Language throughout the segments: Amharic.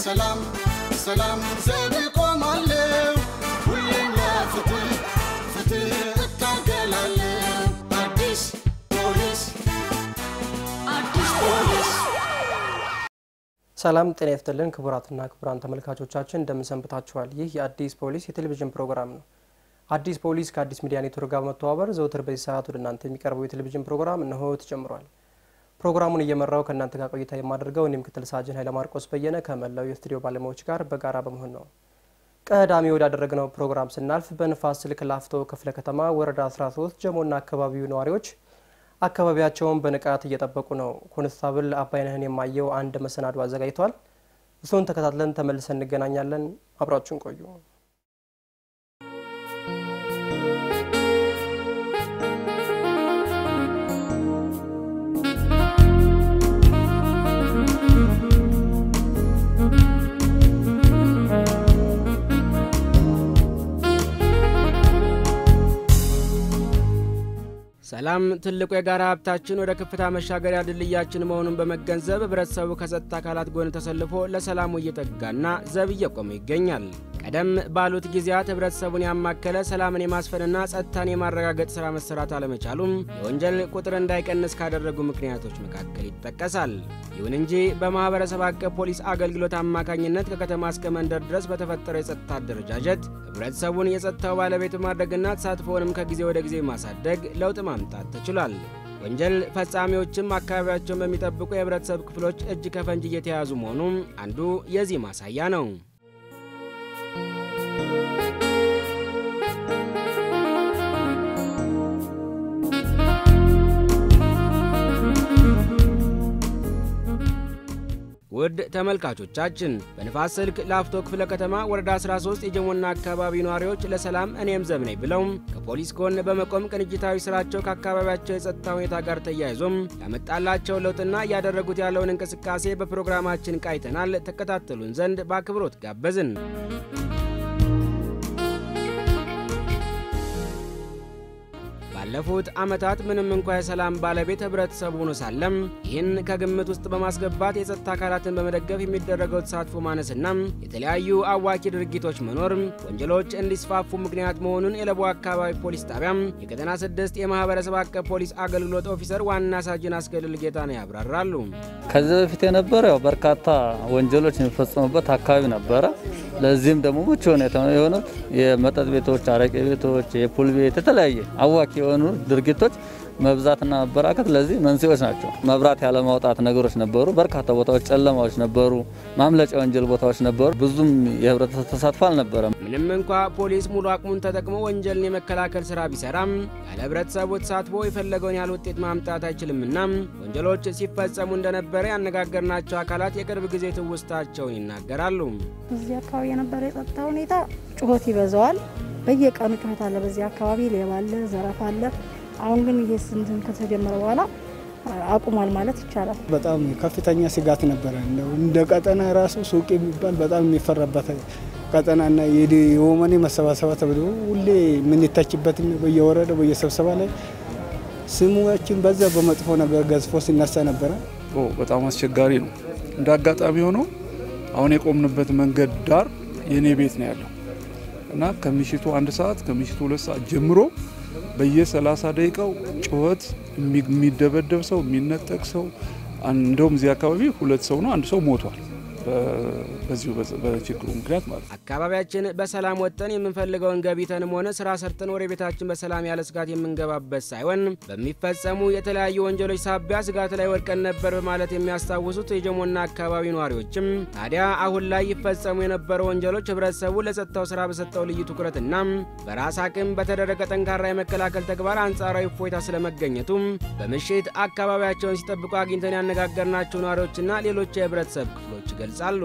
ሰላም ሰላም ዘብ ቆማለሁ ሁሌም ለፍትህ ፍትህ እታገላለሁ አዲስ ፖሊስ አዲስ ፖሊስ ሰላም ጤና ይስጥልን ክቡራትና ክቡራን ተመልካቾቻችን እንደምንሰንብታችኋል። ይህ የአዲስ ፖሊስ የቴሌቪዥን ፕሮግራም ነው። አዲስ ፖሊስ ከአዲስ ሚዲያ ኔትወርክ ጋር በመተባበር ዘውትር በዚህ ሰዓት ወደ እናንተ የሚቀርበው የቴሌቪዥን ፕሮግራም እነሆ ተጀምሯል። ፕሮግራሙን እየመራው ከእናንተ ጋር ቆይታ የማደርገው እኔ ምክትል ሳጅን ኃይለ ማርቆስ በየነ ከመላው የስቱዲዮ ባለሙያዎች ጋር በጋራ በመሆን ነው። ቀዳሚ ወዳደረግነው ፕሮግራም ስናልፍ በንፋስ ስልክ ላፍቶ ክፍለ ከተማ ወረዳ 13 ጀሞና አካባቢው ነዋሪዎች አካባቢያቸውን በንቃት እየጠበቁ ነው። ኮንስታብል አባይነህን የማየው አንድ መሰናዶ አዘጋጅቷል። እሱን ተከታትለን ተመልሰን እንገናኛለን። አብራችሁን ቆዩ። ሰላም ትልቁ የጋራ ሀብታችን ወደ ከፍታ መሻገሪያ ድልድያችን መሆኑን በመገንዘብ ህብረተሰቡ ከጸጥታ አካላት ጎን ተሰልፎ ለሰላሙ እየተጋና ዘብ እየቆመ ይገኛል። ቀደም ባሉት ጊዜያት ህብረተሰቡን ያማከለ ሰላምን የማስፈንና ጸጥታን የማረጋገጥ ስራ መሰራት አለመቻሉም የወንጀል ቁጥር እንዳይቀንስ ካደረጉ ምክንያቶች መካከል ይጠቀሳል። ይሁን እንጂ በማህበረሰብ አቀፍ ፖሊስ አገልግሎት አማካኝነት ከከተማ እስከ መንደር ድረስ በተፈጠረው የጸጥታ አደረጃጀት ህብረተሰቡን የጸጥታው ባለቤት ማድረግና ተሳትፎውንም ከጊዜ ወደ ጊዜ ማሳደግ ለውጥ ማምጣት ተችሏል። ወንጀል ፈጻሚዎችም አካባቢያቸውን በሚጠብቁ የህብረተሰብ ክፍሎች እጅ ከፈንጅ እየተያዙ መሆኑም አንዱ የዚህ ማሳያ ነው። ውድ ተመልካቾቻችን በንፋስ ስልክ ላፍቶ ክፍለ ከተማ ወረዳ 13 የጀሞና አካባቢ ነዋሪዎች ለሰላም እኔም ዘብ ነኝ ብለው ከፖሊስ ጎን በመቆም ቅንጅታዊ ስራቸው ከአካባቢያቸው የጸጥታ ሁኔታ ጋር ተያይዞም ያመጣላቸው ለውጥና እያደረጉት ያለውን እንቅስቃሴ በፕሮግራማችን ቃይተናል። ተከታተሉን ዘንድ በአክብሮት ጋበዝን። ባለፉት ዓመታት ምንም እንኳ የሰላም ባለቤት ህብረተሰቡ ሆኖ ሳለም ይህን ከግምት ውስጥ በማስገባት የጸጥታ አካላትን በመደገፍ የሚደረገው ተሳትፎ ማነስና የተለያዩ አዋኪ ድርጊቶች መኖር ወንጀሎች እንዲስፋፉ ምክንያት መሆኑን የለቡ አካባቢ ፖሊስ ጣቢያም የቀጠና ስድስት የማህበረሰብ አቀፍ ፖሊስ አገልግሎት ኦፊሰር ዋና ሳጅን አስገድል ጌታ ነው ያብራራሉ። ከዚህ በፊት የነበረ ያው በርካታ ወንጀሎች የሚፈጸሙበት አካባቢ ነበረ። ለዚህም ደግሞ ምቹ ሁኔታ የሆኑት የመጠጥ ቤቶች፣ አረቄ ቤቶች፣ የፑል ቤት፣ የተለያየ አዋኪ የሆኑ ድርጊቶች መብዛትና መበራከት ለዚህ መንስኤዎች ናቸው። መብራት ያለማውጣት ነገሮች ነበሩ። በርካታ ቦታዎች ጨለማዎች ነበሩ። ማምለጫ ወንጀል ቦታዎች ነበሩ። ብዙም የህብረተሰብ ተሳትፎ አልነበረም። ምንም እንኳ ፖሊስ ሙሉ አቅሙን ተጠቅሞ ወንጀልን የመከላከል ስራ ቢሰራም ያለ ህብረተሰቡ ተሳትፎ የፈለገውን ያህል ውጤት ማምጣት አይችልምና ወንጀሎች ሲፈጸሙ እንደነበረ ያነጋገርናቸው አካላት የቅርብ ጊዜ ትውስታቸውን ይናገራሉ። እዚህ አካባቢ የነበረ የጸጥታ ሁኔታ ጩኸት ይበዛዋል። በየቀኑ ጩኸት አለ። በዚህ አካባቢ ሌባ አለ፣ ዘረፋ አለ። አሁን ግን ይሄ ስንትን ከተጀመረ በኋላ አቁሟል ማለት ይቻላል። በጣም ከፍተኛ ስጋት ነበረ። እንደው እንደ ቀጠና ራሱ ሱቅ የሚባል በጣም የሚፈራበት ቀጠናና የወመኔ መሰባሰባ ተብሎ ሁሌ የምንተችበት በየወረደ በየስብሰባ ላይ ስሙችን በዛ በመጥፎ ነገር ገዝፎ ሲነሳ ነበረ። በጣም አስቸጋሪ ነው። እንደ አጋጣሚ ሆኖ አሁን የቆምንበት መንገድ ዳር የእኔ ቤት ነው ያለው እና ከምሽቱ አንድ ሰዓት ከምሽቱ ሁለት ሰዓት ጀምሮ በየ30 ደቂቃው ጩኸት፣ የሚደበደብ ሰው፣ የሚነጠቅ ሰው እንደውም እዚህ አካባቢ ሁለት ሰው ነው አንድ ሰው ሞቷል። በዚሁ በችግሩ ምክንያት ማለት ነው። አካባቢያችን በሰላም ወጥተን የምንፈልገውን ገቢተንም ሆነ ስራ ሰርተን ወደ ቤታችን በሰላም ያለ ስጋት የምንገባበት ሳይሆን በሚፈጸሙ የተለያዩ ወንጀሎች ሳቢያ ስጋት ላይ ወድቀን ነበር በማለት የሚያስታውሱት የጀሞና አካባቢ ነዋሪዎችም ታዲያ አሁን ላይ ይፈጸሙ የነበሩ ወንጀሎች ህብረተሰቡ ለጸጥታው ስራ በሰጠው ልዩ ትኩረትና በራስ አቅም በተደረገ ጠንካራ የመከላከል ተግባር አንጻራዊ እፎይታ ስለመገኘቱም በምሽት አካባቢያቸውን ሲጠብቁ አግኝተን ያነጋገርናቸው ነዋሪዎችና ሌሎች የህብረተሰብ ክፍሎች ይገልጻሉ።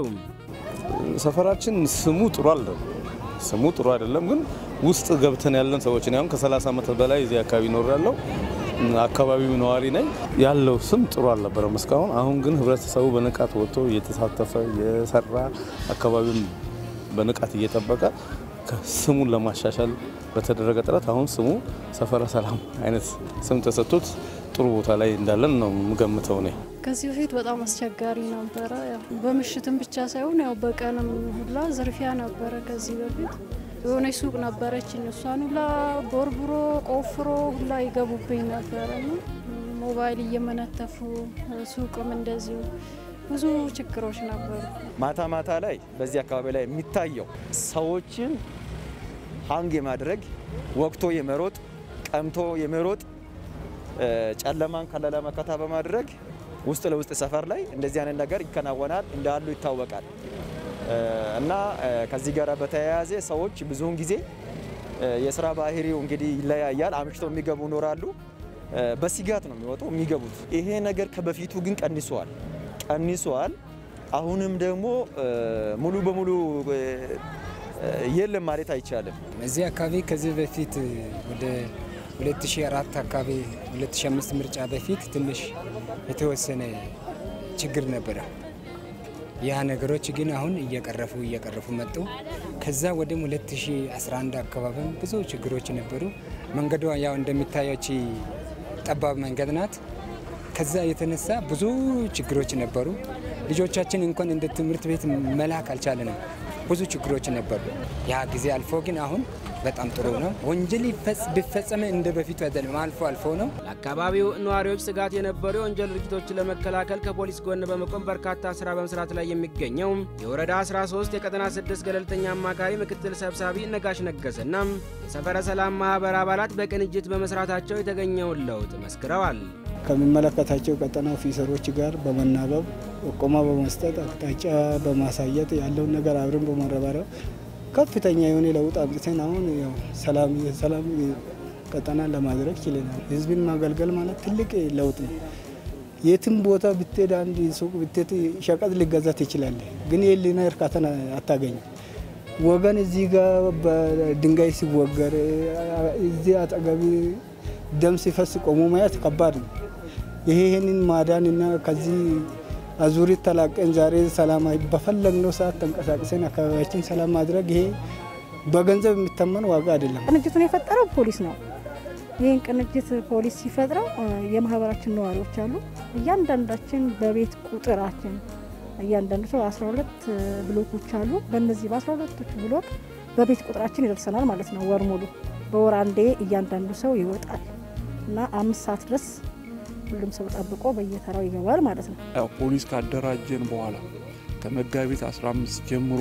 ሰፈራችን ስሙ ጥሩ አይደለም። ስሙ ጥሩ አይደለም፣ ግን ውስጥ ገብተን ያለን ሰዎች ነው። ከ30 ዓመት በላይ እዚህ አካባቢ ኖር ያለው አካባቢው ነዋሪ ነኝ። ያለው ስም ጥሩ አልነበረም እስካሁን። አሁን ግን ህብረተሰቡ በንቃት ወጥቶ እየተሳተፈ የሰራ አካባቢውን በንቃት እየጠበቀ ስሙን ለማሻሻል በተደረገ ጥረት አሁን ስሙ ሰፈረ ሰላም አይነት ስም ተሰጥቶት ጥሩ ቦታ ላይ እንዳለን ነው የምገምተው እኔ። ከዚህ በፊት በጣም አስቸጋሪ ነበረ። ያው በምሽትም ብቻ ሳይሆን ያው በቀንም ሁላ ዝርፊያ ነበረ። ከዚህ በፊት የሆነች ሱቅ ነበረችኝ። እሷን ሁላ ቦርቡሮ ቆፍሮ ሁላ ይገቡብኝ ነበረ። ሞባይል እየመነተፉ ሱቅም እንደዚሁ ብዙ ችግሮች ነበሩ። ማታ ማታ ላይ በዚህ አካባቢ ላይ የሚታየው ሰዎችን ሀንግ የማድረግ ወቅቶ የመሮጥ ቀምቶ የመሮጥ ጨለማን ከለላ መከታ በማድረግ ውስጥ ለውስጥ ሰፈር ላይ እንደዚህ አይነት ነገር ይከናወናል እንዳሉ ይታወቃል። እና ከዚህ ጋር በተያያዘ ሰዎች ብዙውን ጊዜ የስራ ባህሪው እንግዲህ ይለያያል። አምሽተው የሚገቡ ይኖራሉ። በስጋት ነው የሚወጡ የሚገቡት። ይሄ ነገር ከበፊቱ ግን ቀንሷል ቀንሷል። አሁንም ደግሞ ሙሉ በሙሉ የለም ማለት አይቻልም። እዚህ አካባቢ ከዚህ በፊት ወደ 2004 አካባቢ 2005 ምርጫ በፊት ትንሽ የተወሰነ ችግር ነበረ። ያ ነገሮች ግን አሁን እየቀረፉ እየቀረፉ መጡ። ከዛ ወደ 2011 አካባቢም ብዙ ችግሮች ነበሩ። መንገዷ ያው እንደሚታያች ጠባብ መንገድ ናት። ከዛ የተነሳ ብዙ ችግሮች ነበሩ። ልጆቻችን እንኳን እንደ ትምህርት ቤት መላክ አልቻለንም። ብዙ ችግሮች ነበሩ። ያ ጊዜ አልፎ ግን አሁን በጣም ጥሩ ነው። ወንጀል ቢፈጸመ እንደ በፊቱ አይደለም፣ አልፎ አልፎ ነው። ለአካባቢው ነዋሪዎች ስጋት የነበሩ የወንጀል ድርጊቶችን ለመከላከል ከፖሊስ ጎን በመቆም በርካታ ስራ በመስራት ላይ የሚገኘው የወረዳ 13 የቀጠና 6 ገለልተኛ አማካሪ ምክትል ሰብሳቢ ነጋሽ ነገሰና የሰፈረ ሰላም ማህበር አባላት በቅንጅት በመስራታቸው የተገኘውን ለውጥ መስክረዋል። ከሚመለከታቸው ቀጠና ኦፊሰሮች ጋር በመናበብ ጥቆማ በመስጠት አቅጣጫ በማሳየት ያለውን ነገር አብረን በመረባረብ ከፍተኛ የሆነ ለውጥ አምጥተን አሁን ያው ሰላም የሰላም ቀጠና ለማድረግ ችለናል። ህዝብን ማገልገል ማለት ትልቅ ለውጥ ነው። የትም ቦታ ብትሄድ አንድ ሱቅ ብትሄድ ሸቀጥ ሊገዛ ትችላለህ፣ ግን የህሊና እርካታን አታገኝም። ወገን እዚህ ጋር በድንጋይ ሲወገር እዚህ አጠገቢ ደም ሲፈስ ቆሞ ማየት ከባድ ነው። ይሄ ይህንን ማዳን እና ከዚህ አዙሪት ተላቀን ዛሬ ሰላማዊ በፈለግነው ሰዓት ተንቀሳቅሰን አካባቢያችን ሰላም ማድረግ ይሄ በገንዘብ የሚተመን ዋጋ አይደለም። ቅንጅቱን የፈጠረው ፖሊስ ነው። ይህን ቅንጅት ፖሊስ ሲፈጥረው የማህበራችን ነዋሪዎች አሉ። እያንዳንዳችን በቤት ቁጥራችን እያንዳንዱ ሰው 12 ብሎኮች አሉ። በእነዚህ በ12ቶቹ ብሎክ በቤት ቁጥራችን ይደርሰናል ማለት ነው። ወር ሙሉ በወር አንዴ እያንዳንዱ ሰው ይወጣል እና አምስት ሰዓት ድረስ ሁሉም ሰው ጠብቆ በየተራው ይገባል ማለት ነው። ያው ፖሊስ ካደራጀን በኋላ ከመጋቢት 15 ጀምሮ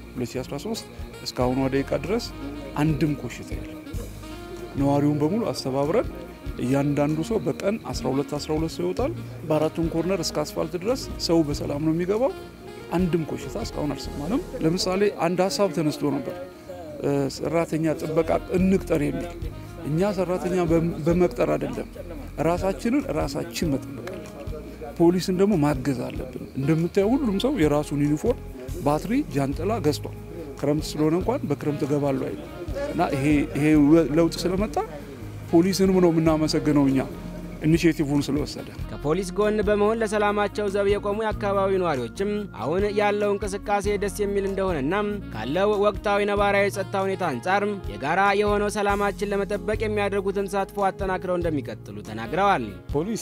2013 እስካሁኗ ደቂቃ ድረስ አንድም ኮሽታ የለም። ነዋሪውን በሙሉ አስተባብረን እያንዳንዱ ሰው በቀን 12 12 ሰው ይወጣል። በአራቱም ኮርነር እስከ አስፋልት ድረስ ሰው በሰላም ነው የሚገባው። አንድም ኮሽታ እስካሁን አልሰማንም። ለምሳሌ አንድ ሀሳብ ተነስቶ ነበር፣ ሰራተኛ ጥበቃ እንቅጠር የሚል እኛ ሰራተኛ በመቅጠር አይደለም ራሳችንን ራሳችን መጠበቅ አለብን። ፖሊስን ደግሞ ማገዝ አለብን። እንደምታየው ሁሉም ሰው የራሱን ዩኒፎርም፣ ባትሪ፣ ጃንጥላ ገዝቷል። ክረምት ስለሆነ እንኳን በክረምት እገባለሁ አይልም እና ይሄ ለውጥ ስለመጣ ፖሊስንም ነው የምናመሰግነው እኛ ኢኒሽቲቭን ስለወሰደ። ከፖሊስ ጎን በመሆን ለሰላማቸው ዘብ የቆሙ የአካባቢው ነዋሪዎችም አሁን ያለው እንቅስቃሴ ደስ የሚል እንደሆነና ካለው ወቅታዊ ነባራዊ የጸጥታ ሁኔታ አንጻር የጋራ የሆነው ሰላማችን ለመጠበቅ የሚያደርጉትን ተሳትፎ አጠናክረው እንደሚቀጥሉ ተናግረዋል። ፖሊስ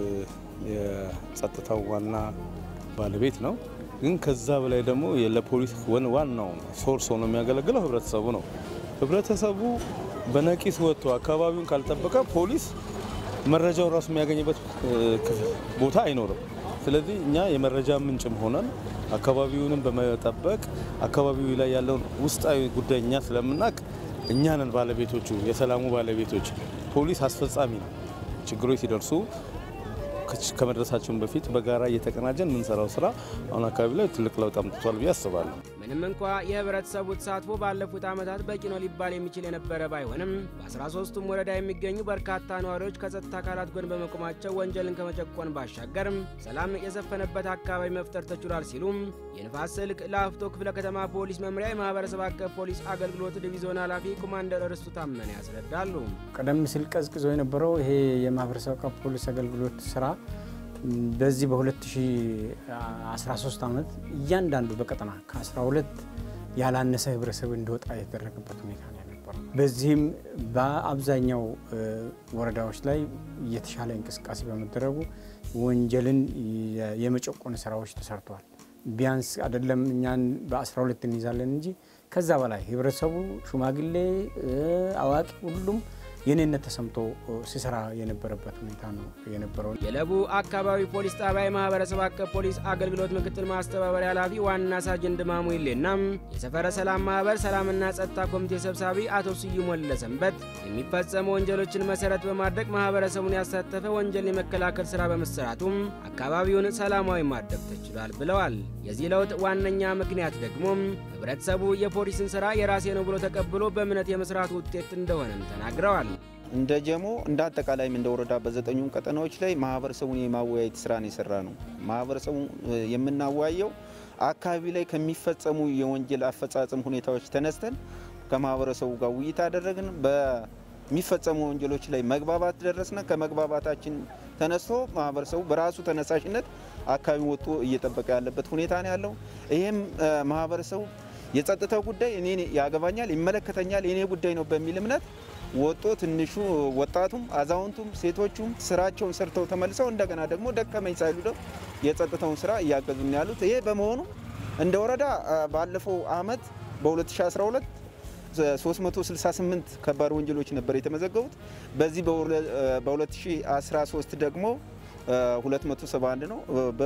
የጸጥታው ዋና ባለቤት ነው። ግን ከዛ በላይ ደግሞ ለፖሊስ ዋናው ሶርስ ሆኖ የሚያገለግለው ህብረተሰቡ ነው። ህብረተሰቡ በነቂስ ወጥቶ አካባቢውን ካልጠበቀ ፖሊስ መረጃውን ራሱ የሚያገኝበት ቦታ አይኖርም። ስለዚህ እኛ የመረጃ ምንጭም ሆነን አካባቢውንም በመጠበቅ አካባቢው ላይ ያለውን ውስጣዊ ጉዳይ እኛ ስለምናውቅ እኛንን ባለቤቶቹ የሰላሙ ባለቤቶች። ፖሊስ አስፈጻሚ ነው። ችግሮች ሲደርሱ ከመድረሳቸውን በፊት በጋራ እየተቀናጀን የምንሰራው ስራ አሁን አካባቢ ላይ ትልቅ ለውጥ አምጥቷል ብዬ አስባለሁ። ምንም እንኳ የህብረተሰቡ ተሳትፎ ባለፉት ዓመታት በቂ ነው ሊባል የሚችል የነበረ ባይሆንም በ13ቱም ወረዳ የሚገኙ በርካታ ነዋሪዎች ከጸጥታ አካላት ጎን በመቆማቸው ወንጀልን ከመጨቆን ባሻገርም ሰላም የሰፈነበት አካባቢ መፍጠር ተችሏል ሲሉም የንፋስ ስልክ ላፍቶ ክፍለ ከተማ ፖሊስ መምሪያ የማህበረሰብ አቀፍ ፖሊስ አገልግሎት ዲቪዞን ኃላፊ ኮማንደር እርስቱ ታመነ ያስረዳሉ። ቀደም ሲል ቀዝቅዞ የነበረው ይሄ የማህበረሰብ አቀፍ ፖሊስ አገልግሎት ስራ በዚህ በ2013 ዓመት እያንዳንዱ በቀጠና ከ12 ያላነሰ ህብረተሰብ እንዲወጣ የተደረገበት ሁኔታ ነው የነበረው። በዚህም በአብዛኛው ወረዳዎች ላይ የተሻለ እንቅስቃሴ በመደረጉ ወንጀልን የመጨቆን ስራዎች ተሰርተዋል። ቢያንስ አይደለም እኛን በ12 እንይዛለን እንጂ ከዛ በላይ ህብረተሰቡ፣ ሽማግሌ፣ አዋቂ ሁሉም የኔነት ተሰምቶ ሲሰራ የነበረበት ሁኔታ ነው የነበረው። የለቡ አካባቢ ፖሊስ ጣቢያ የማህበረሰብ አቀፍ ፖሊስ አገልግሎት ምክትል ማስተባበሪያ ኃላፊ ዋና ሳጅን ድማሙ ይሌና የሰፈረ ሰላም ማህበር ሰላምና ጸጥታ ኮሚቴ ሰብሳቢ አቶ ስዩም ወለሰንበት የሚፈጸሙ ወንጀሎችን መሰረት በማድረግ ማህበረሰቡን ያሳተፈ ወንጀል የመከላከል ስራ በመሰራቱም አካባቢውን ሰላማዊ ማድረግ ተችሏል ብለዋል። የዚህ ለውጥ ዋነኛ ምክንያት ደግሞ ህብረተሰቡ የፖሊስን ስራ የራሴ ነው ብሎ ተቀብሎ በእምነት የመስራት ውጤት እንደሆነም ተናግረዋል። እንደ ጀሞ እንደ አጠቃላይም እንደ ወረዳ በዘጠኙም ቀጠናዎች ላይ ማህበረሰቡን የማወያየት ስራ ነው የሰራ ነው። ማህበረሰቡ የምናወያየው አካባቢ ላይ ከሚፈጸሙ የወንጀል አፈጻጸም ሁኔታዎች ተነስተን ከማህበረሰቡ ጋር ውይይት አደረግን። በሚፈጸሙ ወንጀሎች ላይ መግባባት ደረስነ። ከመግባባታችን ተነስቶ ማህበረሰቡ በራሱ ተነሳሽነት አካባቢ ወጥቶ እየጠበቀ ያለበት ሁኔታ ነው ያለው። ይህም ማህበረሰቡ የጸጥታው ጉዳይ እኔ ያገባኛል፣ ይመለከተኛል፣ የኔ ጉዳይ ነው በሚል እምነት ወጦ ትንሹ ወጣቱም አዛውንቱም ሴቶቹም ስራቸውን ሰርተው ተመልሰው እንደገና ደግሞ ደከመኝ ሳይሉ ደግሞ የጸጥታውን ስራ እያገዙ ያሉት። ይሄ በመሆኑ እንደ ወረዳ ባለፈው አመት በ2012 368 ከባድ ወንጀሎች ነበር የተመዘገቡት። በዚህ በ2013 ደግሞ 271 ነው።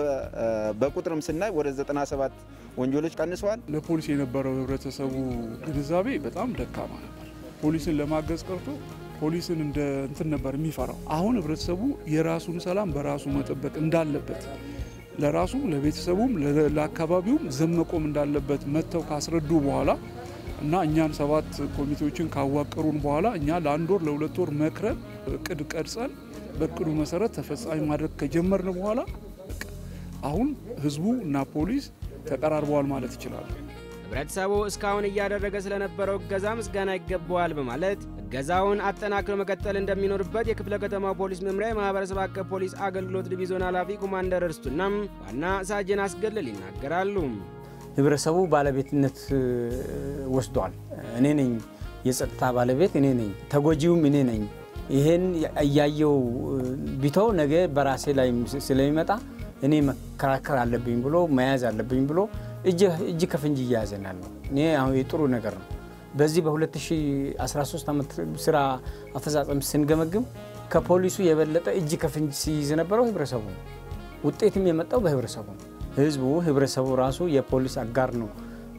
በቁጥርም ስናይ ወደ 97 ወንጀሎች ቀንሰዋል። ለፖሊስ የነበረው ህብረተሰቡ ግንዛቤ በጣም ደካማ ነበር። ፖሊስን ለማገዝ ቀርቶ ፖሊስን እንደ እንትን ነበር የሚፈራው። አሁን ህብረተሰቡ የራሱን ሰላም በራሱ መጠበቅ እንዳለበት ለራሱም ለቤተሰቡም ለአካባቢውም ዘብ መቆም እንዳለበት መጥተው ካስረዱ በኋላ እና እኛን ሰባት ኮሚቴዎችን ካዋቀሩን በኋላ እኛ ለአንድ ወር ለሁለት ወር መክረን እቅድ ቀርጸን በእቅዱ መሰረት ተፈጻሚ ማድረግ ከጀመርን በኋላ አሁን ህዝቡ እና ፖሊስ ተቀራርበዋል ማለት ይችላል። ህብረተሰቡ እስካሁን እያደረገ ስለነበረው እገዛ ምስጋና ይገባዋል በማለት እገዛውን አጠናክሮ መቀጠል እንደሚኖርበት የክፍለ ከተማው ፖሊስ መምሪያ የማህበረሰብ አቀፍ ፖሊስ አገልግሎት ዲቪዞን ኃላፊ ኮማንደር እርስቱናም ዋና ሳጅን አስገለል ይናገራሉ። ህብረተሰቡ ባለቤትነት ወስዷል። እኔ ነኝ የጸጥታ ባለቤት፣ እኔ ነኝ ተጎጂውም እኔ ነኝ። ይሄን እያየው ቢተው ነገ በራሴ ላይ ስለሚመጣ እኔ መከራከር አለብኝ ብሎ መያዝ አለብኝ ብሎ እጅ ከፍንጅ እያያዘናል ነው። እኔ አሁን የጥሩ ነገር ነው። በዚህ በ2013 ዓመት ስራ አፈጻጸም ስንገመግም ከፖሊሱ የበለጠ እጅ ከፍንጅ ሲይዝ የነበረው ህብረተሰቡ ነው። ውጤትም የመጣው በህብረተሰቡ ነው። ህዝቡ ህብረተሰቡ ራሱ የፖሊስ አጋር ነው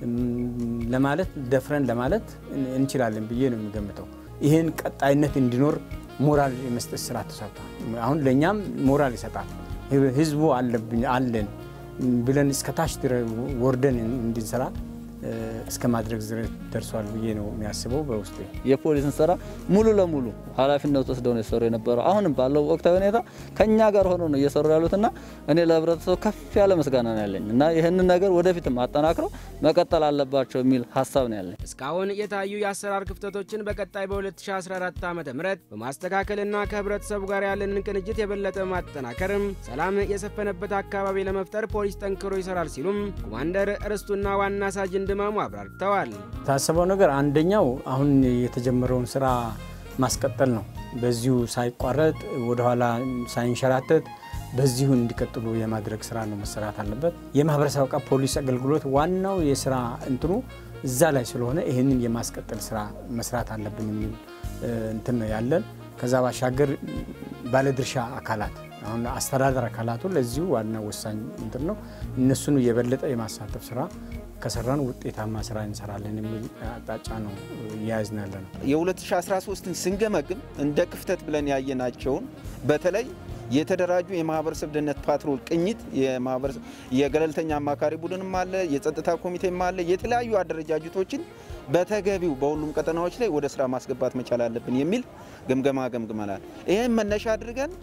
ለማለት ደፍረን ለማለት እንችላለን ብዬ ነው የሚገምተው። ይህን ቀጣይነት እንዲኖር ሞራል የመስጠት ስራ ተሰርቷል። አሁን ለእኛም ሞራል ይሰጣል። ህዝቡ አለብኝ አለን ብለን እስከ ታች ወርደን እንድንሰራ እስከ ማድረግ ደርሷል ብዬ ነው የሚያስበው። በውስጤ የፖሊስን ስራ ሙሉ ለሙሉ ኃላፊነት ወስደው ነው የሰሩ የነበረው። አሁንም ባለው ወቅታዊ ሁኔታ ከኛ ጋር ሆኖ ነው እየሰሩ ያሉትና እኔ ለህብረተሰቡ ከፍ ያለ ምስጋና ነው ያለኝ እና ይህንን ነገር ወደፊትም አጠናክረው መቀጠል አለባቸው የሚል ሀሳብ ነው ያለኝ። እስካሁን የታዩ የአሰራር ክፍተቶችን በቀጣይ በ2014 ዓ ም በማስተካከልና ከህብረተሰቡ ጋር ያለንን ቅንጅት የበለጠ ማጠናከርም ሰላም የሰፈነበት አካባቢ ለመፍጠር ፖሊስ ጠንክሮ ይሰራል ሲሉም ኮማንደር እርስቱና ዋና ሳጅን ድማሙ አብራርተዋል። የታሰበው ነገር አንደኛው አሁን የተጀመረውን ስራ ማስቀጠል ነው። በዚሁ ሳይቋረጥ ወደኋላ ሳይንሸራተት በዚሁ እንዲቀጥሉ የማድረግ ስራ ነው መሰራት አለበት። የማህበረሰብ አቀፍ ፖሊስ አገልግሎት ዋናው የስራ እንትኑ እዛ ላይ ስለሆነ ይህንን የማስቀጠል ስራ መስራት አለብን የሚል እንትን ነው ያለን። ከዛ ባሻገር ባለድርሻ አካላት አሁን አስተዳደር አካላቱ ለዚሁ ዋና ወሳኝ እንትን ነው። እነሱን የበለጠ የማሳተፍ ስራ ከሰራን ውጤታማ ስራ እንሰራለን የሚል አቅጣጫ ነው እያያዝን ያለ ነው። የ2013ን ስንገመግም እንደ ክፍተት ብለን ያየናቸውን በተለይ የተደራጁ የማህበረሰብ ደህንነት ፓትሮል ቅኝት የገለልተኛ አማካሪ ቡድንም አለ፣ የጸጥታ ኮሚቴም አለ። የተለያዩ አደረጃጀቶችን በተገቢው በሁሉም ቀጠናዎች ላይ ወደ ስራ ማስገባት መቻል አለብን የሚል ግምገማ ገምግመናል። ይህም መነሻ አድርገን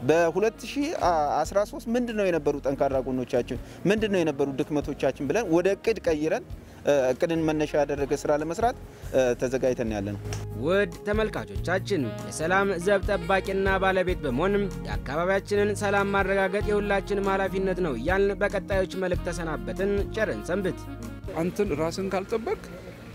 በ2013 ምንድን ነው የነበሩ ጠንካራ ጎኖቻችን፣ ምንድን ነው የነበሩ ድክመቶቻችን ብለን ወደ እቅድ ቀይረን እቅድን መነሻ ያደረገ ስራ ለመስራት ተዘጋጅተን ያለ ነው። ውድ ተመልካቾቻችን የሰላም ዘብ ጠባቂና ባለቤት በመሆንም የአካባቢያችንን ሰላም ማረጋገጥ የሁላችንም ኃላፊነት ነው እያልን በቀጣዮች መልእክት ተሰናበትን። ቸርን ሰንብት። አንተን ራስን ካልጠበቅ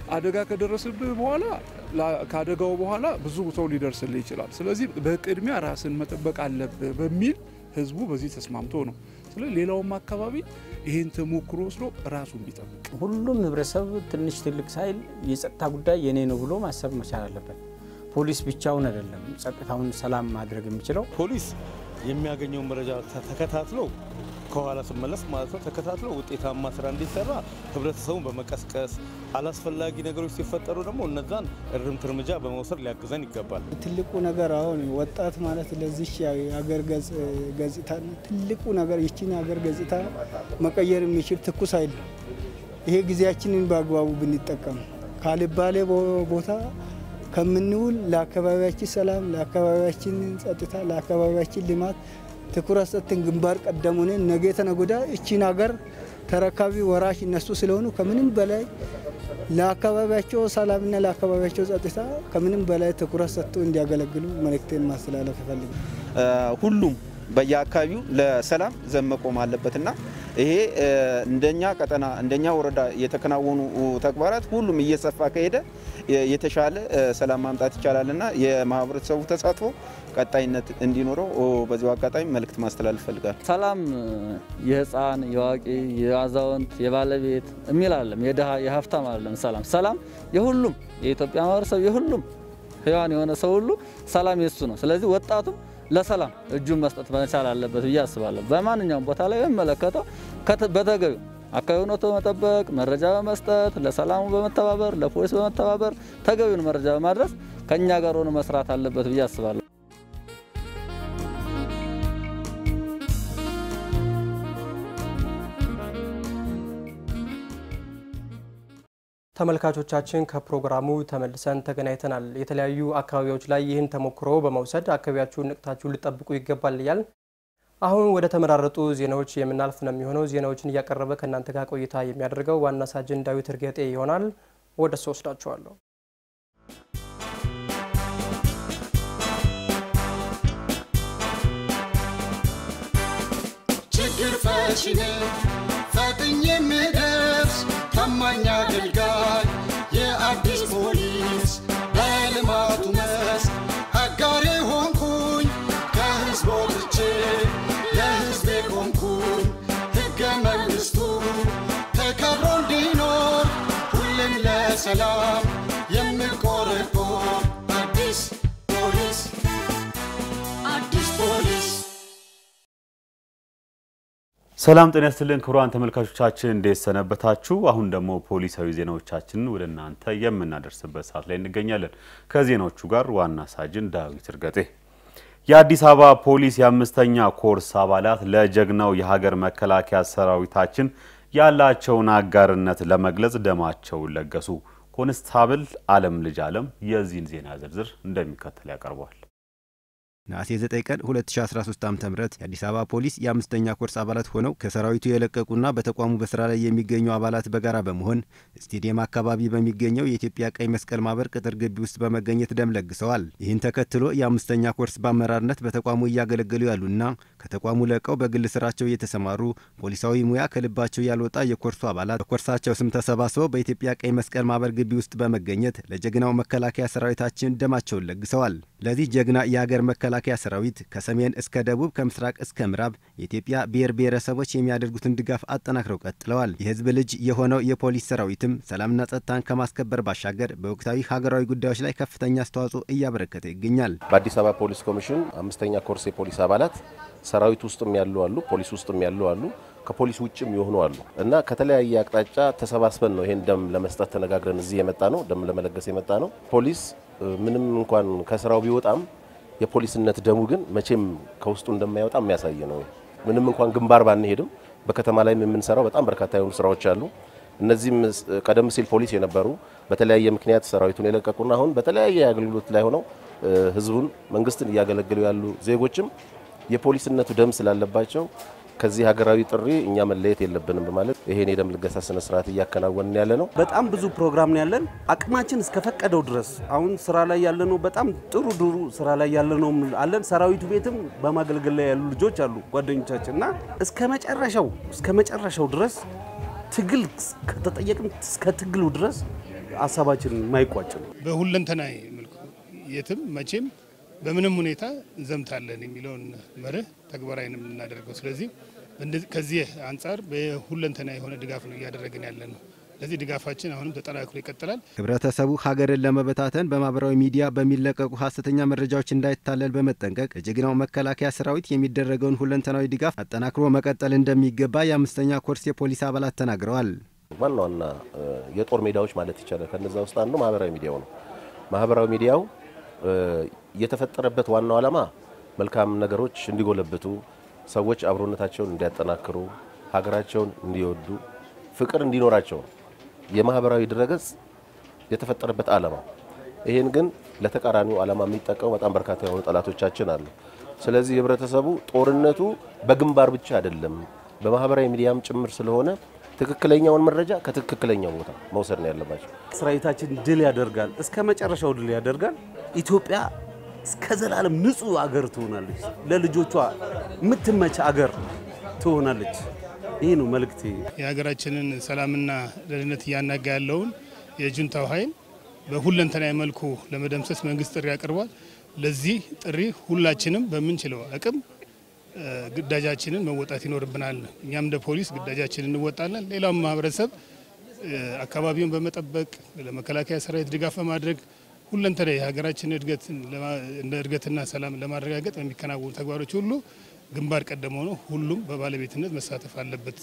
አደጋ ከደረሰብህ በኋላ ከአደጋው በኋላ ብዙ ሰው ሊደርስልህ ይችላል። ስለዚህ በቅድሚያ ራስን መጠበቅ አለብህ በሚል ህዝቡ በዚህ ተስማምቶ ነው። ስለዚህ ሌላውም አካባቢ ይህን ተሞክሮ ወስዶ ራሱን ቢጠብቅ ሁሉም ህብረተሰብ ትንሽ ትልቅ ሳይል የጸጥታ ጉዳይ የኔ ነው ብሎ ማሰብ መቻል አለበት። ፖሊስ ብቻውን አይደለም ጸጥታውን ሰላም ማድረግ የሚችለው። ፖሊስ የሚያገኘው መረጃ ተከታትሎ ከኋላ ስመለስ ማለት ነው ተከታትሎ ውጤታማ ስራ እንዲሰራ ህብረተሰቡን በመቀስቀስ አላስፈላጊ ነገሮች ሲፈጠሩ ደግሞ እነዛን እርምት እርምጃ በመውሰድ ሊያግዘን ይገባል። ትልቁ ነገር አሁን ወጣት ማለት ለዚች የሀገር ገጽታ ትልቁ ነገር ይችን ሀገር ገጽታ መቀየር የሚችል ትኩስ ኃይል ነው። ይሄ ጊዜያችንን በአግባቡ ብንጠቀም ካልባሌ ቦታ ከምንውል ለአካባቢያችን ሰላም፣ ለአካባቢያችን ጸጥታ፣ ለአካባቢያችን ልማት ትኩረት ሰጥተን ግንባር ቀደም ሆነን ነገ ተነገ ወዲያ እቺን ሀገር ተረካቢ ወራሽ እነሱ ስለሆኑ ከምንም በላይ ለአካባቢያቸው ሰላምና ለአካባቢያቸው ጸጥታ ከምንም በላይ ትኩረት ሰጥቶ እንዲያገለግሉ መልእክቴን ማስተላለፍ ይፈልጋል። ሁሉም በየአካባቢው ለሰላም ዘብ መቆም አለበትና ይሄ እንደኛ ቀጠና እንደኛ ወረዳ የተከናወኑ ተግባራት ሁሉም እየሰፋ ከሄደ የተሻለ ሰላም ማምጣት ይቻላልና የማህበረሰቡ ተሳትፎ ቀጣይነት እንዲኖረው በዚሁ አጋጣሚ መልእክት ማስተላለፍ ፈልጋል። ሰላም የህፃን፣ የአዋቂ፣ የአዛውንት፣ የባለቤት የሚል አለም የድሃ የሀብታም አለም ሰላም ሰላም የሁሉም የኢትዮጵያ ማህበረሰብ የሁሉም ህያዋን የሆነ ሰው ሁሉ ሰላም የሱ ነው። ስለዚህ ወጣቱም ለሰላም እጁን መስጠት መቻል አለበት ብዬ አስባለሁ። በማንኛውም ቦታ ላይ በሚመለከተው በተገቢው አካባቢውን ወጥቶ በመጠበቅ መረጃ በመስጠት ለሰላሙ በመተባበር ለፖሊስ በመተባበር ተገቢውን መረጃ በማድረስ ከእኛ ጋር ሆኖ መስራት አለበት ብዬ አስባለሁ። ተመልካቾቻችን ከፕሮግራሙ ተመልሰን ተገናኝተናል። የተለያዩ አካባቢዎች ላይ ይህን ተሞክሮ በመውሰድ አካባቢያችሁን ንቅታችሁን ልጠብቁ ይገባል እያል አሁን ወደ ተመራረጡ ዜናዎች የምናልፍ ነው የሚሆነው። ዜናዎችን እያቀረበ ከእናንተ ጋር ቆይታ የሚያደርገው ዋና ሳጅን ዳዊት እርጌጤ ይሆናል። ወደ እሱ ወስዳችኋለሁ። ችግር ፈቺ ነኝ ፈጥኜ የምደርስ ታማኝ አገልጋይ የአዲስ ፖሊስ በልማቱ መስክ አጋሬ ሆንኩኝ ከህዝብ ወጥቼ ለህዝቤ ቆምኩኝ ሕገ መንግሥቱ ተከብሮ እንዲኖር ሁሌም ለሰላም የምቆረቆር አዲስ ፖሊስ አዲስ ፖሊስ ሰላም ጤና ይስጥልን ክቡራን ተመልካቾቻችን እንዴት ሰነበታችሁ? አሁን ደግሞ ፖሊሳዊ ዜናዎቻችንን ወደ እናንተ የምናደርስበት ሰዓት ላይ እንገኛለን። ከዜናዎቹ ጋር ዋና ሳጅን ዳዊት እርገጤ። የአዲስ አበባ ፖሊስ የአምስተኛ ኮርስ አባላት ለጀግናው የሀገር መከላከያ ሰራዊታችን ያላቸውን አጋርነት ለመግለጽ ደማቸውን ለገሱ። ኮንስታብል አለም ልጅ አለም የዚህን ዜና ዝርዝር እንደሚከተል ያቀርበዋል። ነሐሴ 9 ቀን 2013 ዓ.ም የአዲስ አበባ ፖሊስ የአምስተኛ ኮርስ አባላት ሆነው ከሰራዊቱ የለቀቁና በተቋሙ በስራ ላይ የሚገኙ አባላት በጋራ በመሆን ስቴዲየም አካባቢ በሚገኘው የኢትዮጵያ ቀይ መስቀል ማህበር ቅጥር ግቢ ውስጥ በመገኘት ደም ለግሰዋል። ይህን ተከትሎ የአምስተኛ ኮርስ በአመራርነት በተቋሙ እያገለገሉ ያሉና ከተቋሙ ለቀው በግል ስራቸው እየተሰማሩ ፖሊሳዊ ሙያ ከልባቸው ያልወጣ የኮርሱ አባላት በኮርሳቸው ስም ተሰባስበው በኢትዮጵያ ቀይ መስቀል ማህበር ግቢ ውስጥ በመገኘት ለጀግናው መከላከያ ሰራዊታችን ደማቸውን ለግሰዋል። ለዚህ ጀግና የሀገር መከላከያ ሰራዊት ከሰሜን እስከ ደቡብ ከምስራቅ እስከ ምዕራብ የኢትዮጵያ ብሔር ብሔረሰቦች የሚያደርጉትን ድጋፍ አጠናክረው ቀጥለዋል። የህዝብ ልጅ የሆነው የፖሊስ ሰራዊትም ሰላምና ጸጥታን ከማስከበር ባሻገር በወቅታዊ ሀገራዊ ጉዳዮች ላይ ከፍተኛ አስተዋጽኦ እያበረከተ ይገኛል። በአዲስ አበባ ፖሊስ ኮሚሽን አምስተኛ ኮርስ የፖሊስ አባላት ሰራዊት ውስጥም ያሉ አሉ፣ ፖሊስ ውስጥም ያሉ አሉ፣ ከፖሊስ ውጭም የሆኑ አሉ እና ከተለያየ አቅጣጫ ተሰባስበን ነው ይሄን ደም ለመስጠት ተነጋግረን እዚህ የመጣ ነው። ደም ለመለገስ የመጣ ነው። ፖሊስ ምንም እንኳን ከስራው ቢወጣም የፖሊስነት ደሙ ግን መቼም ከውስጡ እንደማይወጣ የሚያሳይ ነው። ምንም እንኳን ግንባር ባንሄድም በከተማ ላይም የምንሰራው በጣም በርካታ የሆኑ ስራዎች አሉ። እነዚህም ቀደም ሲል ፖሊስ የነበሩ በተለያየ ምክንያት ሰራዊቱን የለቀቁና አሁን በተለያየ አገልግሎት ላይ ሆነው ህዝቡን፣ መንግስትን እያገለገሉ ያሉ ዜጎችም የፖሊስነቱ ደም ስላለባቸው ከዚህ ሀገራዊ ጥሪ እኛ መለየት የለብንም በማለት ይሄን የደም ልገሳ ስነ ስርዓት እያከናወንን ያለ ነው። በጣም ብዙ ፕሮግራም ነው ያለን። አቅማችን እስከፈቀደው ድረስ አሁን ስራ ላይ ያለነው በጣም ጥሩ ድሩ ስራ ላይ ያለነው አለን። ሰራዊቱ ቤትም በማገልገል ላይ ያሉ ልጆች አሉ ጓደኞቻችን እና እስከ መጨረሻው እስከ መጨረሻው ድረስ ትግል ከተጠየቅን እስከ ትግሉ ድረስ ሀሳባችን የማይቋጭ ነው። በሁለንተናዊ መልኩ የትም መቼም በምንም ሁኔታ እንዘምታለን የሚለውን መርህ ተግባራዊ ነው የምናደርገው። ስለዚህ ከዚህ አንጻር በሁለንተና የሆነ ድጋፍ ነው እያደረግን ያለ ነው። ለዚህ ድጋፋችን አሁንም ተጠናክሮ ይቀጥላል። ህብረተሰቡ ሀገርን ለመበታተን በማህበራዊ ሚዲያ በሚለቀቁ ሀሰተኛ መረጃዎች እንዳይታለል በመጠንቀቅ ለጀግናው መከላከያ ሰራዊት የሚደረገውን ሁለንተናዊ ድጋፍ አጠናክሮ መቀጠል እንደሚገባ የአምስተኛ ኮርስ የፖሊስ አባላት ተናግረዋል። ዋና ዋና የጦር ሜዳዎች ማለት ይቻላል። ከነዛ ውስጥ አንዱ ማህበራዊ ሚዲያው ነው። ማህበራዊ ሚዲያው የተፈጠረበት ዋናው ዓላማ መልካም ነገሮች እንዲጎለብቱ፣ ሰዎች አብሮነታቸውን እንዲያጠናክሩ፣ ሀገራቸውን እንዲወዱ፣ ፍቅር እንዲኖራቸው የማህበራዊ ድረገጽ የተፈጠረበት ዓላማ። ይህን ግን ለተቃራኒው ዓላማ የሚጠቀሙ በጣም በርካታ የሆኑ ጠላቶቻችን አሉ። ስለዚህ ህብረተሰቡ ጦርነቱ በግንባር ብቻ አይደለም፣ በማህበራዊ ሚዲያም ጭምር ስለሆነ ትክክለኛውን መረጃ ከትክክለኛው ቦታ መውሰድ ነው ያለባቸው። ሰራዊታችን ድል ያደርጋል፣ እስከ መጨረሻው ድል ያደርጋል። ኢትዮጵያ እስከ ዘላለም ንጹህ አገር ትሆናለች፣ ለልጆቿ የምትመች አገር ትሆናለች። ይህ ነው መልእክቴ። የሀገራችንን ሰላምና ደህንነት እያናጋ ያለውን የጁንታው ኃይል በሁለንተናዊ መልኩ ለመደምሰስ መንግስት ጥሪ አቅርቧል። ለዚህ ጥሪ ሁላችንም በምንችለው አቅም ግዳጃችንን መወጣት ይኖርብናል። እኛም እንደ ፖሊስ ግዳጃችንን እንወጣለን። ሌላውም ማህበረሰብ አካባቢውን በመጠበቅ ለመከላከያ ሰራዊት ድጋፍ በማድረግ ሁለንተናዊ የሀገራችን እድገት እንደ እድገትና ሰላም ለማረጋገጥ በሚከናወኑ ተግባሮች ሁሉ ግንባር ቀደም ሆኖ ሁሉም በባለቤትነት መሳተፍ አለበት።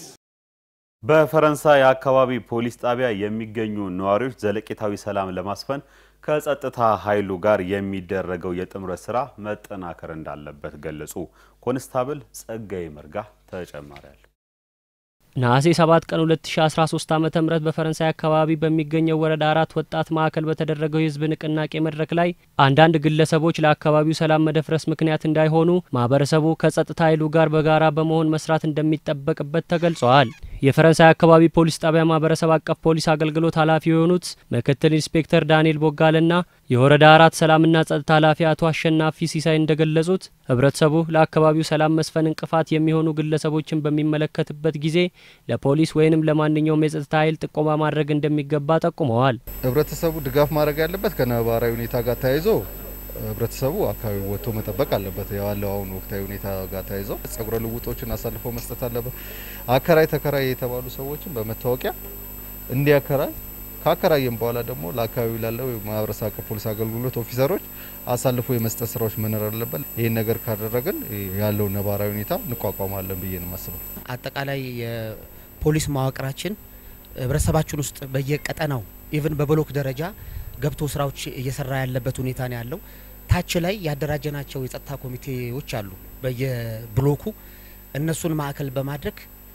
በፈረንሳይ አካባቢ ፖሊስ ጣቢያ የሚገኙ ነዋሪዎች ዘለቄታዊ ሰላም ለማስፈን ከጸጥታ ኃይሉ ጋር የሚደረገው የጥምረት ስራ መጠናከር እንዳለበት ገለጹ። ኮንስታብል ጸጋዬ መርጋ ተጨማሪ አለ። ነሐሴ 7 ቀን 2013 ዓ ም በፈረንሳይ አካባቢ በሚገኘው ወረዳ አራት ወጣት ማዕከል በተደረገው የህዝብ ንቅናቄ መድረክ ላይ አንዳንድ ግለሰቦች ለአካባቢው ሰላም መደፍረስ ምክንያት እንዳይሆኑ ማህበረሰቡ ከጸጥታ ኃይሉ ጋር በጋራ በመሆን መስራት እንደሚጠበቅበት ተገልጸዋል። የፈረንሳይ አካባቢ ፖሊስ ጣቢያ ማህበረሰብ አቀፍ ፖሊስ አገልግሎት ኃላፊ የሆኑት ምክትል ኢንስፔክተር ዳንኤል ቦጋልና የወረዳ አራት ሰላምና ጸጥታ ኃላፊ አቶ አሸናፊ ሲሳይ እንደገለጹት ህብረተሰቡ ለአካባቢው ሰላም መስፈን እንቅፋት የሚሆኑ ግለሰቦችን በሚመለከትበት ጊዜ ለፖሊስ ወይንም ለማንኛውም የጸጥታ ኃይል ጥቆማ ማድረግ እንደሚገባ ጠቁመዋል። ህብረተሰቡ ድጋፍ ማድረግ ያለበት ከነባራዊ ሁኔታ ጋር ተያይዞ ህብረተሰቡ አካባቢ ወጥቶ መጠበቅ አለበት። ያለው አሁን ወቅታዊ ሁኔታ ጋር ተያይዞ ጸጉረ ልውጦችን አሳልፎ መስጠት አለበት። አከራይ ተከራይ የተባሉ ሰዎችን በመታወቂያ እንዲያከራይ ካከራየም በኋላ ደግሞ ለአካባቢው ላለው ማህበረሰብ አቀፍ ፖሊስ አገልግሎት ኦፊሰሮች አሳልፎ የመስጠት ስራዎች መኖር አለበት። ይህን ነገር ካደረግን ያለው ነባራዊ ሁኔታ እንቋቋማለን ብዬ ነው የማስበው። አጠቃላይ የፖሊስ መዋቅራችን ህብረተሰባችን ውስጥ በየቀጠናው ኢቭን በብሎክ ደረጃ ገብቶ ስራዎች እየሰራ ያለበት ሁኔታ ነው ያለው። ታች ላይ ያደራጀናቸው የጸጥታ ኮሚቴዎች አሉ በየብሎኩ እነሱን ማዕከል በማድረግ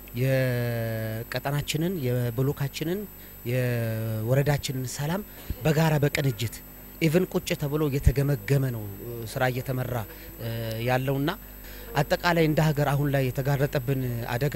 የቀጠናችንን የብሎካችንን የወረዳችንን ሰላም በጋራ በቅንጅት ኢቭን ቁጭ ተብሎ እየተገመገመ ነው ስራ እየተመራ ያለውና አጠቃላይ እንደ ሀገር አሁን ላይ የተጋረጠብን አደጋ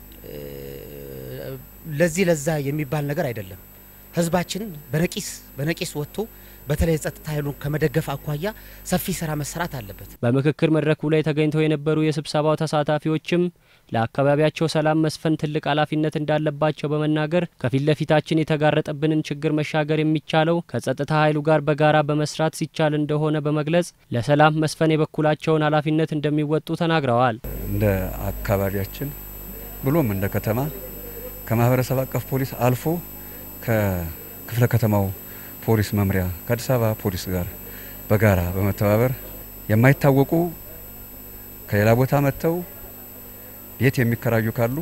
ለዚህ ለዛ የሚባል ነገር አይደለም። ህዝባችን በነቂስ በነቂስ ወጥቶ በተለይ የጸጥታ ኃይሉን ከመደገፍ አኳያ ሰፊ ስራ መሰራት አለበት። በምክክር መድረኩ ላይ ተገኝተው የነበሩ የስብሰባው ተሳታፊዎችም ለአካባቢያቸው ሰላም መስፈን ትልቅ ኃላፊነት እንዳለባቸው በመናገር ከፊት ለፊታችን የተጋረጠብንን ችግር መሻገር የሚቻለው ከጸጥታ ኃይሉ ጋር በጋራ በመስራት ሲቻል እንደሆነ በመግለጽ ለሰላም መስፈን የበኩላቸውን ኃላፊነት እንደሚወጡ ተናግረዋል። እንደ አካባቢያችን ብሎም እንደ ከተማ ከማህበረሰብ አቀፍ ፖሊስ አልፎ ከክፍለ ከተማው ፖሊስ መምሪያ ከአዲስ አበባ ፖሊስ ጋር በጋራ በመተባበር የማይታወቁ ከሌላ ቦታ መጥተው ቤት የሚከራዩ ካሉ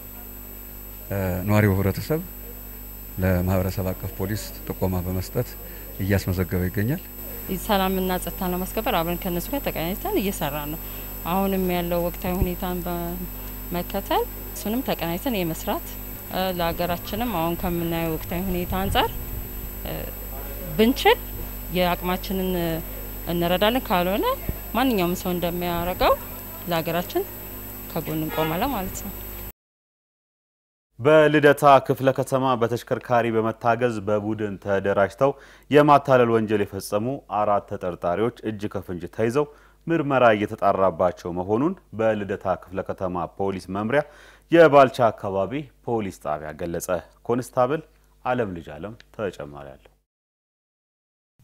ነዋሪው ህብረተሰብ ለማህበረሰብ አቀፍ ፖሊስ ጥቆማ በመስጠት እያስመዘገበ ይገኛል። ሰላምና ጸጥታን ለማስከበር አብረን ከነሱ ጋር ተቀናጅተን እየሰራ ነው። አሁንም ያለው ወቅታዊ ሁኔታን በመከተል እሱንም ተቀናጅተን የመስራት ለሀገራችንም አሁን ከምናየው ወቅታዊ ሁኔታ አንጻር ብንችል የአቅማችንን እንረዳለን። ካልሆነ ማንኛውም ሰው እንደሚያደርገው ለሀገራችን ከጎን እንቆማለን ማለት ነው። በልደታ ክፍለ ከተማ በተሽከርካሪ በመታገዝ በቡድን ተደራጅተው የማታለል ወንጀል የፈጸሙ አራት ተጠርጣሪዎች እጅ ከፍንጅ ተይዘው ምርመራ እየተጣራባቸው መሆኑን በልደታ ክፍለ ከተማ ፖሊስ መምሪያ የባልቻ አካባቢ ፖሊስ ጣቢያ ገለጸ። ኮንስታብል አለም ልጅ አለም ተጨማሪ አለው።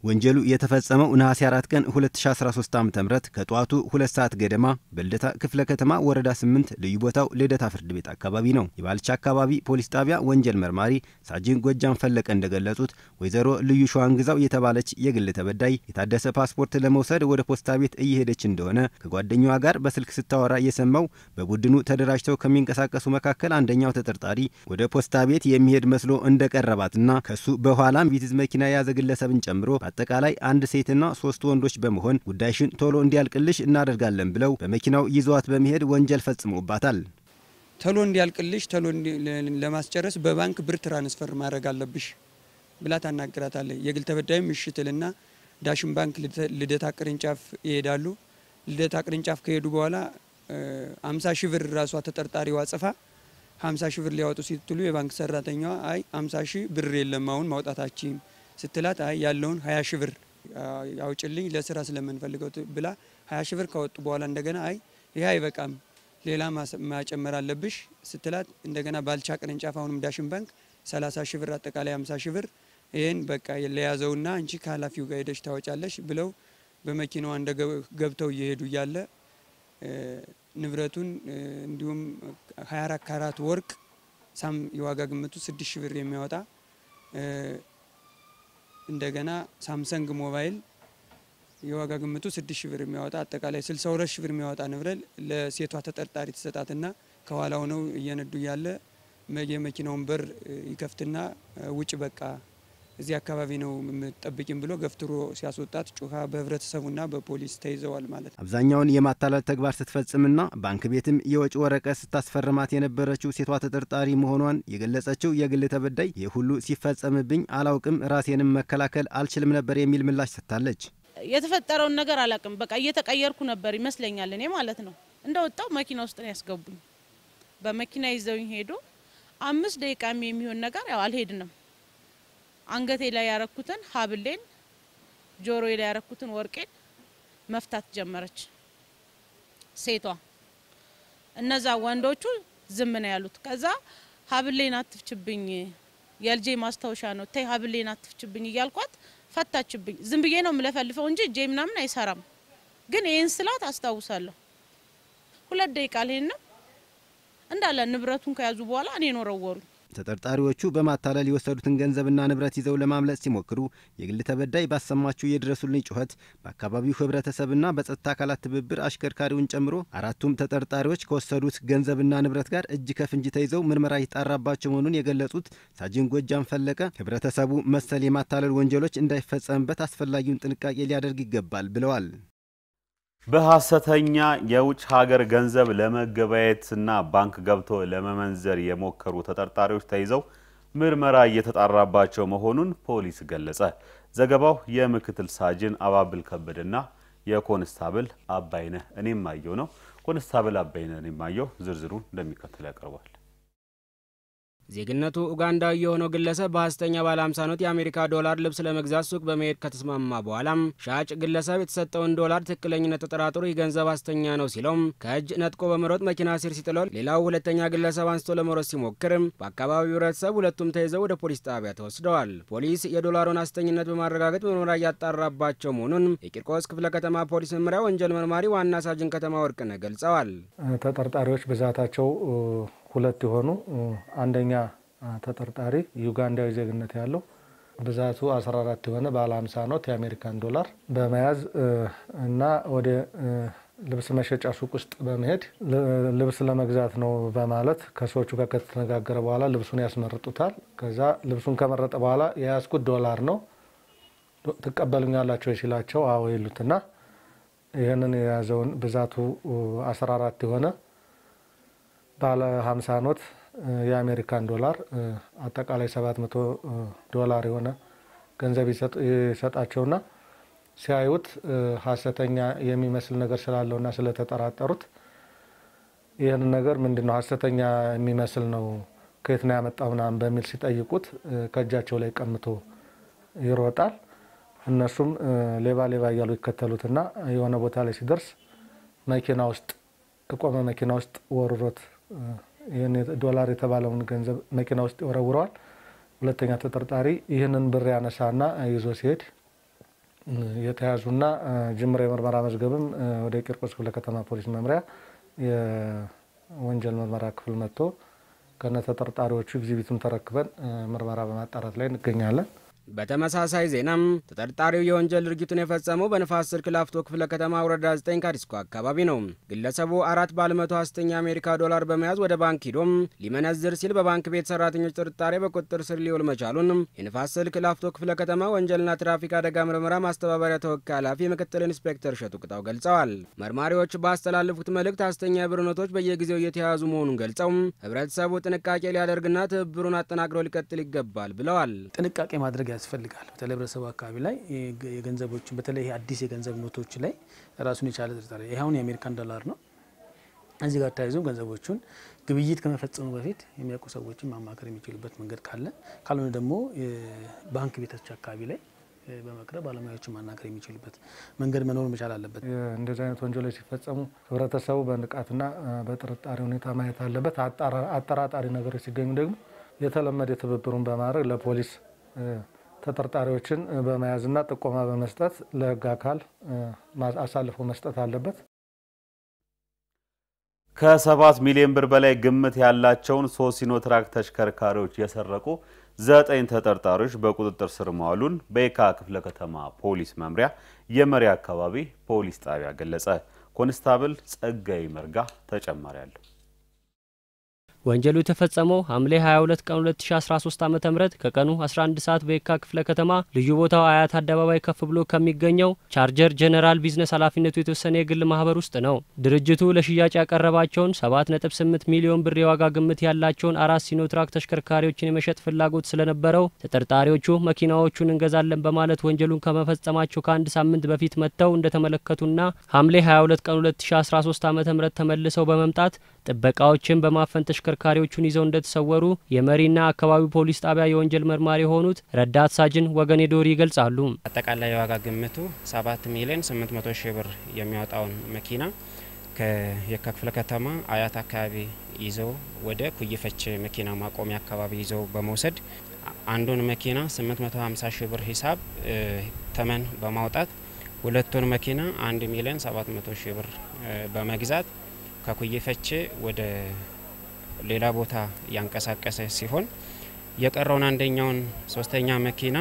ወንጀሉ የተፈጸመው ነሐሴ 4 ቀን 2013 ዓ ም ከጠዋቱ ሁለት ሰዓት ገደማ በልደታ ክፍለ ከተማ ወረዳ 8 ልዩ ቦታው ልደታ ፍርድ ቤት አካባቢ ነው። የባልቻ አካባቢ ፖሊስ ጣቢያ ወንጀል መርማሪ ሳጅን ጎጃም ፈለቀ እንደገለጹት ወይዘሮ ልዩ ሸዋንግዛው የተባለች የግል ተበዳይ የታደሰ ፓስፖርት ለመውሰድ ወደ ፖስታ ቤት እየሄደች እንደሆነ ከጓደኛዋ ጋር በስልክ ስታወራ የሰማው በቡድኑ ተደራጅተው ከሚንቀሳቀሱ መካከል አንደኛው ተጠርጣሪ ወደ ፖስታ ቤት የሚሄድ መስሎ እንደቀረባትና ከሱ በኋላም ቪትዝ መኪና የያዘ ግለሰብን ጨምሮ በአጠቃላይ አንድ ሴትና ሶስት ወንዶች በመሆን ጉዳይሽን ቶሎ እንዲያልቅልሽ እናደርጋለን ብለው በመኪናው ይዘዋት በመሄድ ወንጀል ፈጽመውባታል። ቶሎ እንዲያልቅልሽ ቶሎ ለማስጨረስ በባንክ ብር ትራንስፈር ማድረግ አለብሽ ብላ ታናግራታለች። የግል ተበዳይም እሽትልና ዳሽን ባንክ ልደታ ቅርንጫፍ ይሄዳሉ። ልደታ ቅርንጫፍ ከሄዱ በኋላ አምሳ ሺህ ብር ራሷ ተጠርጣሪዋ ጽፋ ሀምሳ ሺህ ብር ሊያወጡ ሲትሉ የባንክ ሰራተኛዋ አይ አምሳ ሺህ ብር የለም አሁን ማውጣታችን ስትላት አይ ያለውን ሀያ ሺህ ብር ያውጭልኝ ለስራ ስለምንፈልገው ብላ ሀያ ሺህ ብር ካወጡ በኋላ እንደገና አይ ይህ አይበቃም ሌላ ማጨመር አለብሽ ስትላት እንደገና ባልቻ ቅርንጫፍ አሁንም ዳሽን ባንክ ሰላሳ ሺህ ብር አጠቃላይ ሀምሳ ሺህ ብር ይህን በቃ ለያዘውና አንቺ ከኃላፊው ጋር ሄደሽ ታወጫለሽ ብለው በመኪናዋ እንደ ገብተው እየሄዱ እያለ ንብረቱን እንዲሁም 24 ካራት ወርቅ ሳም የዋጋ ግምቱ 6 ሺህ ብር የሚያወጣ እንደገና ሳምሰንግ ሞባይል የዋጋ ግምቱ 6 ሺህ ብር የሚያወጣ አጠቃላይ 62 ሺህ ብር የሚያወጣ ንብረት ለሴቷ ተጠርጣሪ ትሰጣትና ከኋላ ሆነው እየነዱ እያለ የመኪናውን በር ይከፍትና ውጭ በቃ እዚህ አካባቢ ነው የምጠብቂም ብሎ ገፍትሮ ሲያስወጣት ጩኻ በህብረተሰቡና በፖሊስ ተይዘዋል ማለት ነው። አብዛኛውን የማታለል ተግባር ስትፈጽምና ባንክ ቤትም የወጪ ወረቀት ስታስፈርማት የነበረችው ሴቷ ተጠርጣሪ መሆኗን የገለጸችው የግል ተበዳይ ይህ ሁሉ ሲፈጸምብኝ አላውቅም፣ ራሴንም መከላከል አልችልም ነበር የሚል ምላሽ ሰጥታለች። የተፈጠረውን ነገር አላውቅም። በቃ እየተቀየርኩ ነበር ይመስለኛል እኔ ማለት ነው። እንደወጣው መኪና ውስጥ ነው ያስገቡኝ። በመኪና ይዘውኝ ሄዱ። አምስት ደቂቃም የሚሆን ነገር ያው አልሄድንም አንገቴ ላይ ያረኩትን ሀብሌን ጆሮዬ ላይ ያረኩትን ወርቄን መፍታት ጀመረች ሴቷ። እነዛ ወንዶቹ ዝም ነው ያሉት። ከዛ ሀብሌን አትፍችብኝ፣ የልጄ ማስታወሻ ነው፣ ተይ ሀብሌን አትፍችብኝ እያልኳት ፈታችብኝ። ዝም ብዬ ነው የምለፈልፈው እንጂ እጄ ምናምን አይሰራም። ግን ይህን ስላት አስታውሳለሁ። ሁለት ደቂቃ አልሄድንም እንዳለ ንብረቱን ከያዙ በኋላ እኔን ወረወሩኝ። ተጠርጣሪዎቹ በማታለል የወሰዱትን ገንዘብና ንብረት ይዘው ለማምለጥ ሲሞክሩ የግል ተበዳይ ባሰማችው የድረሱልኝ ጩኸት በአካባቢው ሕብረተሰብና በጸጥታ አካላት ትብብር አሽከርካሪውን ጨምሮ አራቱም ተጠርጣሪዎች ከወሰዱት ገንዘብና ንብረት ጋር እጅ ከፍንጅ ተይዘው ምርመራ ይጣራባቸው መሆኑን የገለጹት ሳጅን ጎጃም ፈለቀ ሕብረተሰቡ መሰል የማታለል ወንጀሎች እንዳይፈጸምበት አስፈላጊውን ጥንቃቄ ሊያደርግ ይገባል ብለዋል። በሐሰተኛ የውጭ ሀገር ገንዘብ ለመገበያየትና ባንክ ገብቶ ለመመንዘር የሞከሩ ተጠርጣሪዎች ተይዘው ምርመራ እየተጣራባቸው መሆኑን ፖሊስ ገለጸ። ዘገባው የምክትል ሳጅን አባብል ከበደና የኮንስታብል አባይነህ እኔም አየው ነው። ኮንስታብል አባይነህ እኔም አየው ዝርዝሩን እንደሚከተል ያቀርባል። ዜግነቱ ኡጋንዳዊ የሆነው ግለሰብ በሐሰተኛ ባለ 50 ኖት የአሜሪካ ዶላር ልብስ ለመግዛት ሱቅ በመሄድ ከተስማማ በኋላም ሻጭ ግለሰብ የተሰጠውን ዶላር ትክክለኝነት ተጠራጥሮ ይህ ገንዘብ ሐሰተኛ ነው ሲለውም ከእጅ ነጥቆ በመሮጥ መኪና ስር ሲጥለው፣ ሌላው ሁለተኛ ግለሰብ አንስቶ ለመሮጥ ሲሞክርም በአካባቢው ሕብረተሰብ ሁለቱም ተይዘው ወደ ፖሊስ ጣቢያ ተወስደዋል። ፖሊስ የዶላሩን ሐሰተኝነት በማረጋገጥ ምርመራ እያጣራባቸው መሆኑን የቂርቆስ ክፍለ ከተማ ፖሊስ መምሪያ ወንጀል መርማሪ ዋና ሳጅን ከተማ ወርቅነህ ገልጸዋል። ተጠርጣሪዎች ብዛታቸው ሁለት የሆኑ አንደኛ ተጠርጣሪ ዩጋንዳዊ ዜግነት ያለው ብዛቱ 14 የሆነ ባለ 50 ኖት የአሜሪካን ዶላር በመያዝ እና ወደ ልብስ መሸጫ ሱቅ ውስጥ በመሄድ ልብስ ለመግዛት ነው በማለት ከሰዎቹ ጋር ከተነጋገረ በኋላ ልብሱን ያስመርጡታል። ከዛ ልብሱን ከመረጠ በኋላ የያዝኩት ዶላር ነው ትቀበሉኛላቸው ሲላቸው አዎ ይሉትና ይህንን የያዘውን ብዛቱ 14 የሆነ ባለ 50 ኖት የአሜሪካን ዶላር አጠቃላይ 700 ዶላር የሆነ ገንዘብ ይሰጣቸውና ሲያዩት ሀሰተኛ የሚመስል ነገር ስላለውና ስለተጠራጠሩት ይህን ነገር ምንድን ነው ሀሰተኛ የሚመስል ነው ከየት ነው ያመጣው ምናምን በሚል ሲጠይቁት ከእጃቸው ላይ ቀምቶ ይሮጣል። እነሱም ሌባ ሌባ እያሉ ይከተሉትና የሆነ ቦታ ላይ ሲደርስ መኪና ውስጥ የቆመ መኪና ውስጥ ወርሮት ይህን ዶላር የተባለውን ገንዘብ መኪና ውስጥ ይወረውረዋል። ሁለተኛ ተጠርጣሪ ይህንን ብር ያነሳና ይዞ ሲሄድ የተያዙና ጅምር የምርመራ መዝገብም ወደ ቂርቆስ ክፍለ ከተማ ፖሊስ መምሪያ የወንጀል ምርመራ ክፍል መጥቶ ከነ ተጠርጣሪዎቹ ኤግዚቢቱን ተረክበን ምርመራ በማጣራት ላይ እንገኛለን። በተመሳሳይ ዜናም ተጠርጣሪው የወንጀል ድርጊቱን የፈጸመው በንፋስ ስልክ ላፍቶ ክፍለ ከተማ ወረዳ 9 ካዲስኮ አካባቢ ነው። ግለሰቡ አራት ባለ መቶ ሐሰተኛ የአሜሪካ ዶላር በመያዝ ወደ ባንክ ሂዶም ሊመነዝር ሲል በባንክ ቤት ሰራተኞች ጥርጣሬ በቁጥጥር ስር ሊውል መቻሉን የንፋስ ስልክ ላፍቶ ክፍለ ከተማ ወንጀልና ትራፊክ አደጋ ምርመራ ማስተባበሪያ ተወካይ ኃላፊ ምክትል ኢንስፔክተር እሸቱ ቅጣው ገልጸዋል። መርማሪዎች ባስተላለፉት መልእክት ሐሰተኛ የብር ኖቶች በየጊዜው እየተያዙ መሆኑን ገልጸው ህብረተሰቡ ጥንቃቄ ሊያደርግና ትብብሩን አጠናክሮ ሊቀጥል ይገባል ብለዋል። ጥንቃቄ ማድረግ ያስፈልጋል። በተለይ ህብረተሰቡ አካባቢ ላይ የገንዘቦችን በተለይ አዲስ የገንዘብ ኖቶች ላይ ራሱን የቻለ ጥርጣሬ ይህ አሁን የአሜሪካን ዶላር ነው። እዚህ ጋር ተያይዞ ገንዘቦቹን ግብይት ከመፈጸሙ በፊት የሚያውቁ ሰዎችን ማማከር የሚችሉበት መንገድ ካለ ካልሆነ ደግሞ ባንክ ቤቶች አካባቢ ላይ በመቅረብ ባለሙያዎችን ማናገር የሚችሉበት መንገድ መኖር መቻል አለበት። እንደዚህ አይነት ወንጀሎች ሲፈጸሙ ህብረተሰቡ በንቃትና በጥርጣሬ ሁኔታ ማየት አለበት። አጠራጣሪ ነገሮች ሲገኙ ደግሞ የተለመደ ትብብሩን በማድረግ ለፖሊስ ተጠርጣሪዎችን በመያዝና ጥቆማ በመስጠት ለህግ አካል አሳልፎ መስጠት አለበት። ከሰባት ሚሊዮን ብር በላይ ግምት ያላቸውን ሶስት ሲኖትራክ ተሽከርካሪዎች የሰረቁ ዘጠኝ ተጠርጣሪዎች በቁጥጥር ስር መዋሉን በየካ ክፍለ ከተማ ፖሊስ መምሪያ የመሪ አካባቢ ፖሊስ ጣቢያ ገለጸ። ኮንስታብል ጸጋይ መርጋ ተጨማሪ አለው። ወንጀሉ የተፈጸመው ሐምሌ 22 ቀን 2013 ዓ.ም ከቀኑ 11 ሰዓት በየካ ክፍለ ከተማ ልዩ ቦታው አያት አደባባይ ከፍ ብሎ ከሚገኘው ቻርጀር ጄኔራል ቢዝነስ ኃላፊነቱ የተወሰነ የግል ማህበር ውስጥ ነው። ድርጅቱ ለሽያጭ ያቀረባቸውን 7.8 ሚሊዮን ብር የዋጋ ግምት ያላቸውን አራት ሲኖትራክ ተሽከርካሪዎችን የመሸጥ ፍላጎት ስለነበረው ተጠርጣሪዎቹ መኪናዎቹን እንገዛለን በማለት ወንጀሉን ከመፈጸማቸው ከአንድ ሳምንት በፊት መጥተው እንደተመለከቱና ሐምሌ 22 ቀን 2013 ዓ.ም ተመልሰው በመምጣት ጥበቃዎችን በማፈን ተሽከርካሪዎቹን ይዘው እንደተሰወሩ የመሪና አካባቢው ፖሊስ ጣቢያ የወንጀል መርማሪ የሆኑት ረዳት ሳጅን ወገኔ ዶሪ ይገልጻሉ። አጠቃላይ የዋጋ ግምቱ 7 ሚሊዮን 800 ሺህ ብር የሚያወጣውን መኪና ከየካ ክፍለ ከተማ አያት አካባቢ ይዘው ወደ ኩይፈች መኪና ማቆሚያ አካባቢ ይዘው በመውሰድ አንዱን መኪና 850 ሺህ ብር ሂሳብ ተመን በማውጣት ሁለቱን መኪና 1 ሚሊዮን 700 ሺህ ብር በመግዛት ከኩይፈቼ ወደ ሌላ ቦታ ያንቀሳቀሰ ሲሆን የቀረውን አንደኛውን ሶስተኛ መኪና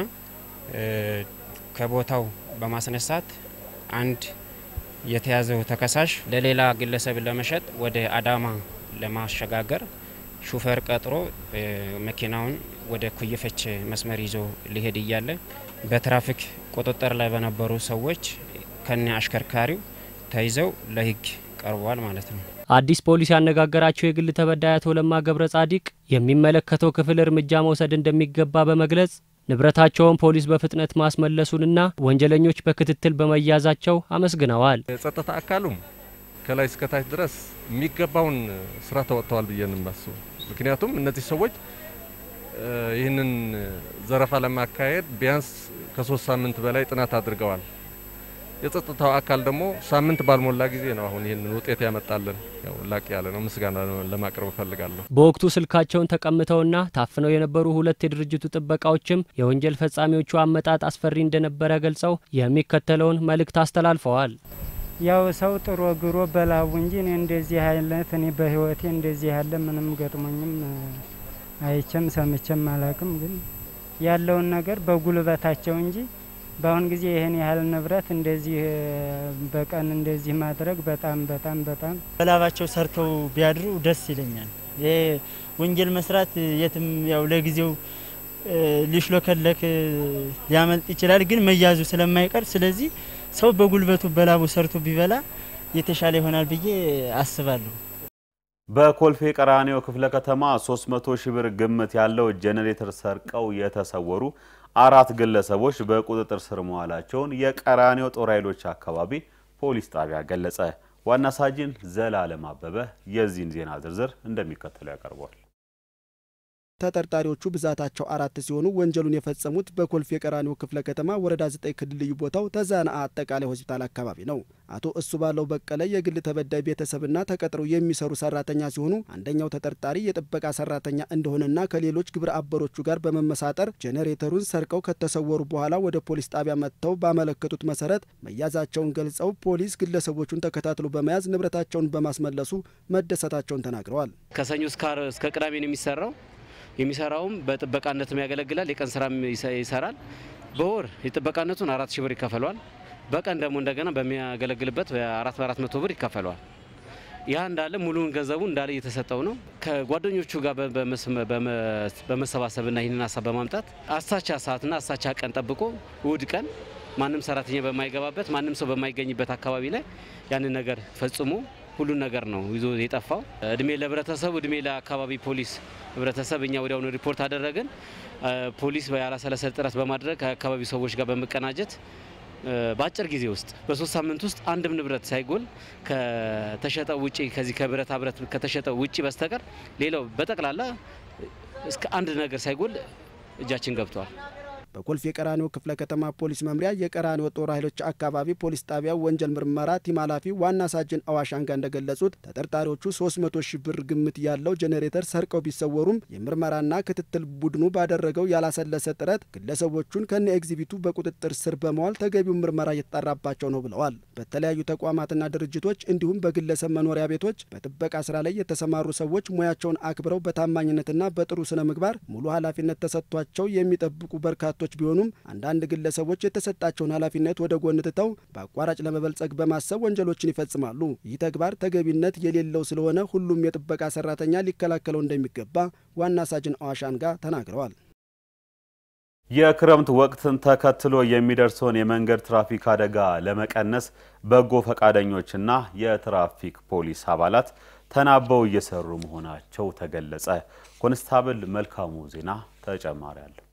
ከቦታው በማስነሳት አንድ የተያዘው ተከሳሽ ለሌላ ግለሰብ ለመሸጥ ወደ አዳማ ለማሸጋገር ሹፌር ቀጥሮ መኪናውን ወደ ኩይፈች መስመር ይዞ ሊሄድ እያለ በትራፊክ ቁጥጥር ላይ በነበሩ ሰዎች ከነ አሽከርካሪው ተይዘው ለሕግ ቀርቧል ማለት ነው። አዲስ ፖሊስ ያነጋገራቸው የግል ተበዳይ አቶ ለማ ገብረ ጻዲቅ የሚመለከተው ክፍል እርምጃ መውሰድ እንደሚገባ በመግለጽ ንብረታቸውን ፖሊስ በፍጥነት ማስመለሱንና ወንጀለኞች በክትትል በመያዛቸው አመስግነዋል። የጸጥታ አካሉም ከላይ እስከታች ድረስ የሚገባውን ስራ ተወጥተዋል ብዬ እንማስቡ። ምክንያቱም እነዚህ ሰዎች ይህንን ዘረፋ ለማካሄድ ቢያንስ ከሶስት ሳምንት በላይ ጥናት አድርገዋል። የጸጥታው አካል ደግሞ ሳምንት ባልሞላ ጊዜ ነው አሁን ይህንን ውጤት ያመጣልን። ያው ላቅ ያለ ነው፣ ምስጋና ለማቅረብ እፈልጋለሁ። በወቅቱ ስልካቸውን ተቀምተውና ታፍነው የነበሩ ሁለት የድርጅቱ ጥበቃዎችም የወንጀል ፈጻሚዎቹ አመጣጥ አስፈሪ እንደነበረ ገልጸው የሚከተለውን መልእክት አስተላልፈዋል። ያው ሰው ጥሮ ግሮ በላቡ እንጂ እኔ እንደዚህ አይነት እኔ በህይወቴ እንደዚህ ያለ ምንም ገጥሞኝም አይቼም ሰምቼም አላቅም። ግን ያለውን ነገር በጉልበታቸው እንጂ በአሁን ጊዜ ይህን ያህል ንብረት እንደዚህ በቀን እንደዚህ ማድረግ በጣም በጣም በጣም በላባቸው ሰርተው ቢያድሩ ደስ ይለኛል። ይሄ ወንጀል መስራት የትም ያው ለጊዜው ሊሽሎከለክ ሊያመልጥ ይችላል፣ ግን መያዙ ስለማይቀር ስለዚህ ሰው በጉልበቱ በላቡ ሰርቶ ቢበላ የተሻለ ይሆናል ብዬ አስባለሁ። በኮልፌ ቀራኒዮ ክፍለ ከተማ 300 ሺህ ብር ግምት ያለው ጄኔሬተር ሰርቀው የተሰወሩ አራት ግለሰቦች በቁጥጥር ስር መዋላቸውን የቀራኒዮ ጦር ኃይሎች አካባቢ ፖሊስ ጣቢያ ገለጸ። ዋና ሳጅን ዘላለም አበበ የዚህን ዜና ዝርዝር እንደሚከተለው ያቀርበዋል። ተጠርጣሪዎቹ ብዛታቸው አራት ሲሆኑ ወንጀሉን የፈጸሙት በኮልፌ ቀራኒዮ ክፍለ ከተማ ወረዳ 9 ክልል ልዩ ቦታው ተዛና አጠቃላይ ሆስፒታል አካባቢ ነው። አቶ እሱ ባለው በቀለ የግል ተበዳይ ቤተሰብና ተቀጥረው የሚሰሩ ሰራተኛ ሲሆኑ አንደኛው ተጠርጣሪ የጥበቃ ሰራተኛ እንደሆነና ከሌሎች ግብረ አበሮቹ ጋር በመመሳጠር ጄኔሬተሩን ሰርቀው ከተሰወሩ በኋላ ወደ ፖሊስ ጣቢያ መጥተው ባመለከቱት መሰረት መያዛቸውን ገልጸው ፖሊስ ግለሰቦቹን ተከታትሎ በመያዝ ንብረታቸውን በማስመለሱ መደሰታቸውን ተናግረዋል። ከሰኞ እስከ ቅዳሜ ነው የሚሰራው። የሚሰራውም በጥበቃነትም ያገለግላል። የቀን ስራም ይሰራል። በወር የጥበቃነቱን አራት ሺህ ብር ይከፈለዋል። በቀን ደግሞ እንደገና በሚያገለግልበት በአራት በአራት መቶ ብር ይከፈለዋል። ያ እንዳለ ሙሉውን ገንዘቡ እንዳለ እየተሰጠው ነው። ከጓደኞቹ ጋር በመሰባሰብና ይህንን ሀሳብ በማምጣት አሳቻ ሰዓትና አሳቻ ቀን ጠብቆ እሁድ ቀን ማንም ሰራተኛ በማይገባበት ማንም ሰው በማይገኝበት አካባቢ ላይ ያንን ነገር ፈጽሞ ሁሉን ነገር ነው ይዞ የጠፋው። እድሜ ለህብረተሰቡ፣ እድሜ ለአካባቢ ፖሊስ ህብረተሰብ። እኛ ወዲያውኑ ሪፖርት አደረግን። ፖሊስ ያላሰለሰ ጥረት በማድረግ ከአካባቢው ሰዎች ጋር በመቀናጀት በአጭር ጊዜ ውስጥ በሶስት ሳምንት ውስጥ አንድም ንብረት ሳይጎል ከተሸጠው ውጪ ከዚህ ከብረታ ብረት ከተሸጠው ውጪ በስተቀር ሌላው በጠቅላላ እስከ አንድ ነገር ሳይጎል እጃችን ገብቷል። በኮልፌ የቀራኒዮ ክፍለ ከተማ ፖሊስ መምሪያ የቀራኒዮ ጦር ኃይሎች አካባቢ ፖሊስ ጣቢያ ወንጀል ምርመራ ቲም ኃላፊ ዋና ሳጅን አዋሽ አንጋ እንደገለጹት ተጠርጣሪዎቹ 300 ሺህ ብር ግምት ያለው ጄኔሬተር ሰርቀው ቢሰወሩም የምርመራና ክትትል ቡድኑ ባደረገው ያላሰለሰ ጥረት ግለሰቦቹን ከነ ኤግዚቢቱ በቁጥጥር ስር በመዋል ተገቢው ምርመራ እየተጣራባቸው ነው ብለዋል። በተለያዩ ተቋማትና ድርጅቶች እንዲሁም በግለሰብ መኖሪያ ቤቶች በጥበቃ ስራ ላይ የተሰማሩ ሰዎች ሙያቸውን አክብረው በታማኝነትና በጥሩ ስነ ምግባር ሙሉ ኃላፊነት ተሰጥቷቸው የሚጠብቁ በርካታ ቶች ቢሆኑም አንዳንድ ግለሰቦች የተሰጣቸውን ኃላፊነት ወደ ጎን ትተው በአቋራጭ ለመበልጸግ በማሰብ ወንጀሎችን ይፈጽማሉ። ይህ ተግባር ተገቢነት የሌለው ስለሆነ ሁሉም የጥበቃ ሰራተኛ ሊከላከለው እንደሚገባ ዋና ሳጅን አዋሻንጋ ተናግረዋል። የክረምት ወቅትን ተከትሎ የሚደርሰውን የመንገድ ትራፊክ አደጋ ለመቀነስ በጎ ፈቃደኞችና የትራፊክ ፖሊስ አባላት ተናበው እየሰሩ መሆናቸው ተገለጸ። ኮንስታብል መልካሙ ዜና ተጨማሪ አለው።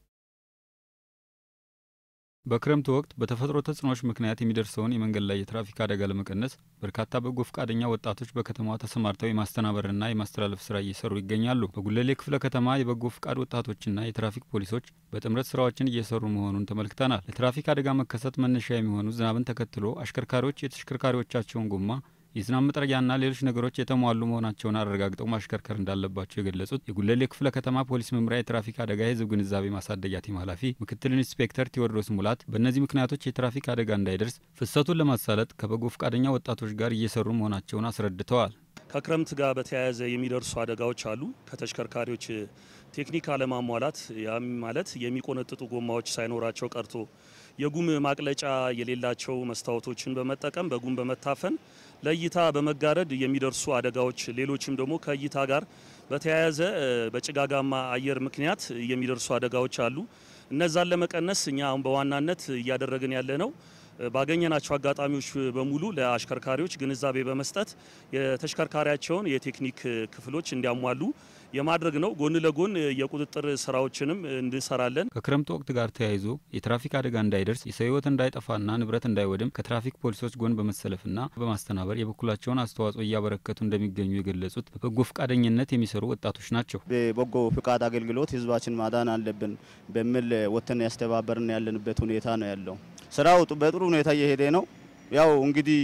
በክረምቱ ወቅት በተፈጥሮ ተጽዕኖዎች ምክንያት የሚደርሰውን የመንገድ ላይ የትራፊክ አደጋ ለመቀነስ በርካታ በጎ ፈቃደኛ ወጣቶች በከተማዋ ተሰማርተው የማስተናበርና የማስተላለፍ ስራ እየሰሩ ይገኛሉ። በጉለሌ ክፍለ ከተማ የበጎ ፈቃድ ወጣቶችና የትራፊክ ፖሊሶች በጥምረት ስራዎችን እየሰሩ መሆኑን ተመልክተናል። ለትራፊክ አደጋ መከሰት መነሻ የሚሆኑ ዝናብን ተከትሎ አሽከርካሪዎች የተሽከርካሪዎቻቸውን ጎማ የዝናብ መጥረጊያና ሌሎች ነገሮች የተሟሉ መሆናቸውን አረጋግጠው ማሽከርከር እንዳለባቸው የገለጹት የጉለሌ ክፍለ ከተማ ፖሊስ መምሪያ የትራፊክ አደጋ የህዝብ ግንዛቤ ማሳደጊያ ቲም ኃላፊ ምክትል ኢንስፔክተር ቴዎድሮስ ሙላት በእነዚህ ምክንያቶች የትራፊክ አደጋ እንዳይደርስ ፍሰቱን ለማሳለጥ ከበጎ ፈቃደኛ ወጣቶች ጋር እየሰሩ መሆናቸውን አስረድተዋል። ከክረምት ጋር በተያያዘ የሚደርሱ አደጋዎች አሉ። ከተሽከርካሪዎች ቴክኒክ አለማሟላት፣ ያም ማለት የሚቆነጥጡ ጎማዎች ሳይኖራቸው ቀርቶ የጉም ማቅለጫ የሌላቸው መስታወቶችን በመጠቀም በጉም በመታፈን ለእይታ በመጋረድ የሚደርሱ አደጋዎች፣ ሌሎችም ደግሞ ከእይታ ጋር በተያያዘ በጭጋጋማ አየር ምክንያት የሚደርሱ አደጋዎች አሉ። እነዛን ለመቀነስ እኛ አሁን በዋናነት እያደረግን ያለ ነው ባገኘናቸው አጋጣሚዎች በሙሉ ለአሽከርካሪዎች ግንዛቤ በመስጠት የተሽከርካሪያቸውን የቴክኒክ ክፍሎች እንዲያሟሉ የማድረግ ነው። ጎን ለጎን የቁጥጥር ስራዎችንም እንሰራለን። ከክረምት ወቅት ጋር ተያይዞ የትራፊክ አደጋ እንዳይደርስ የሰው ሕይወት እንዳይጠፋና ንብረት እንዳይወድም ከትራፊክ ፖሊሶች ጎን በመሰለፍና በማስተናበር የበኩላቸውን አስተዋጽኦ እያበረከቱ እንደሚገኙ የገለጹት በበጎ ፈቃደኝነት የሚሰሩ ወጣቶች ናቸው። በበጎ ፍቃድ አገልግሎት ህዝባችን ማዳን አለብን በሚል ወጥተን ያስተባበርን ያለንበት ሁኔታ ነው ያለው። ስራው በጥሩ ሁኔታ እየሄደ ነው። ያው እንግዲህ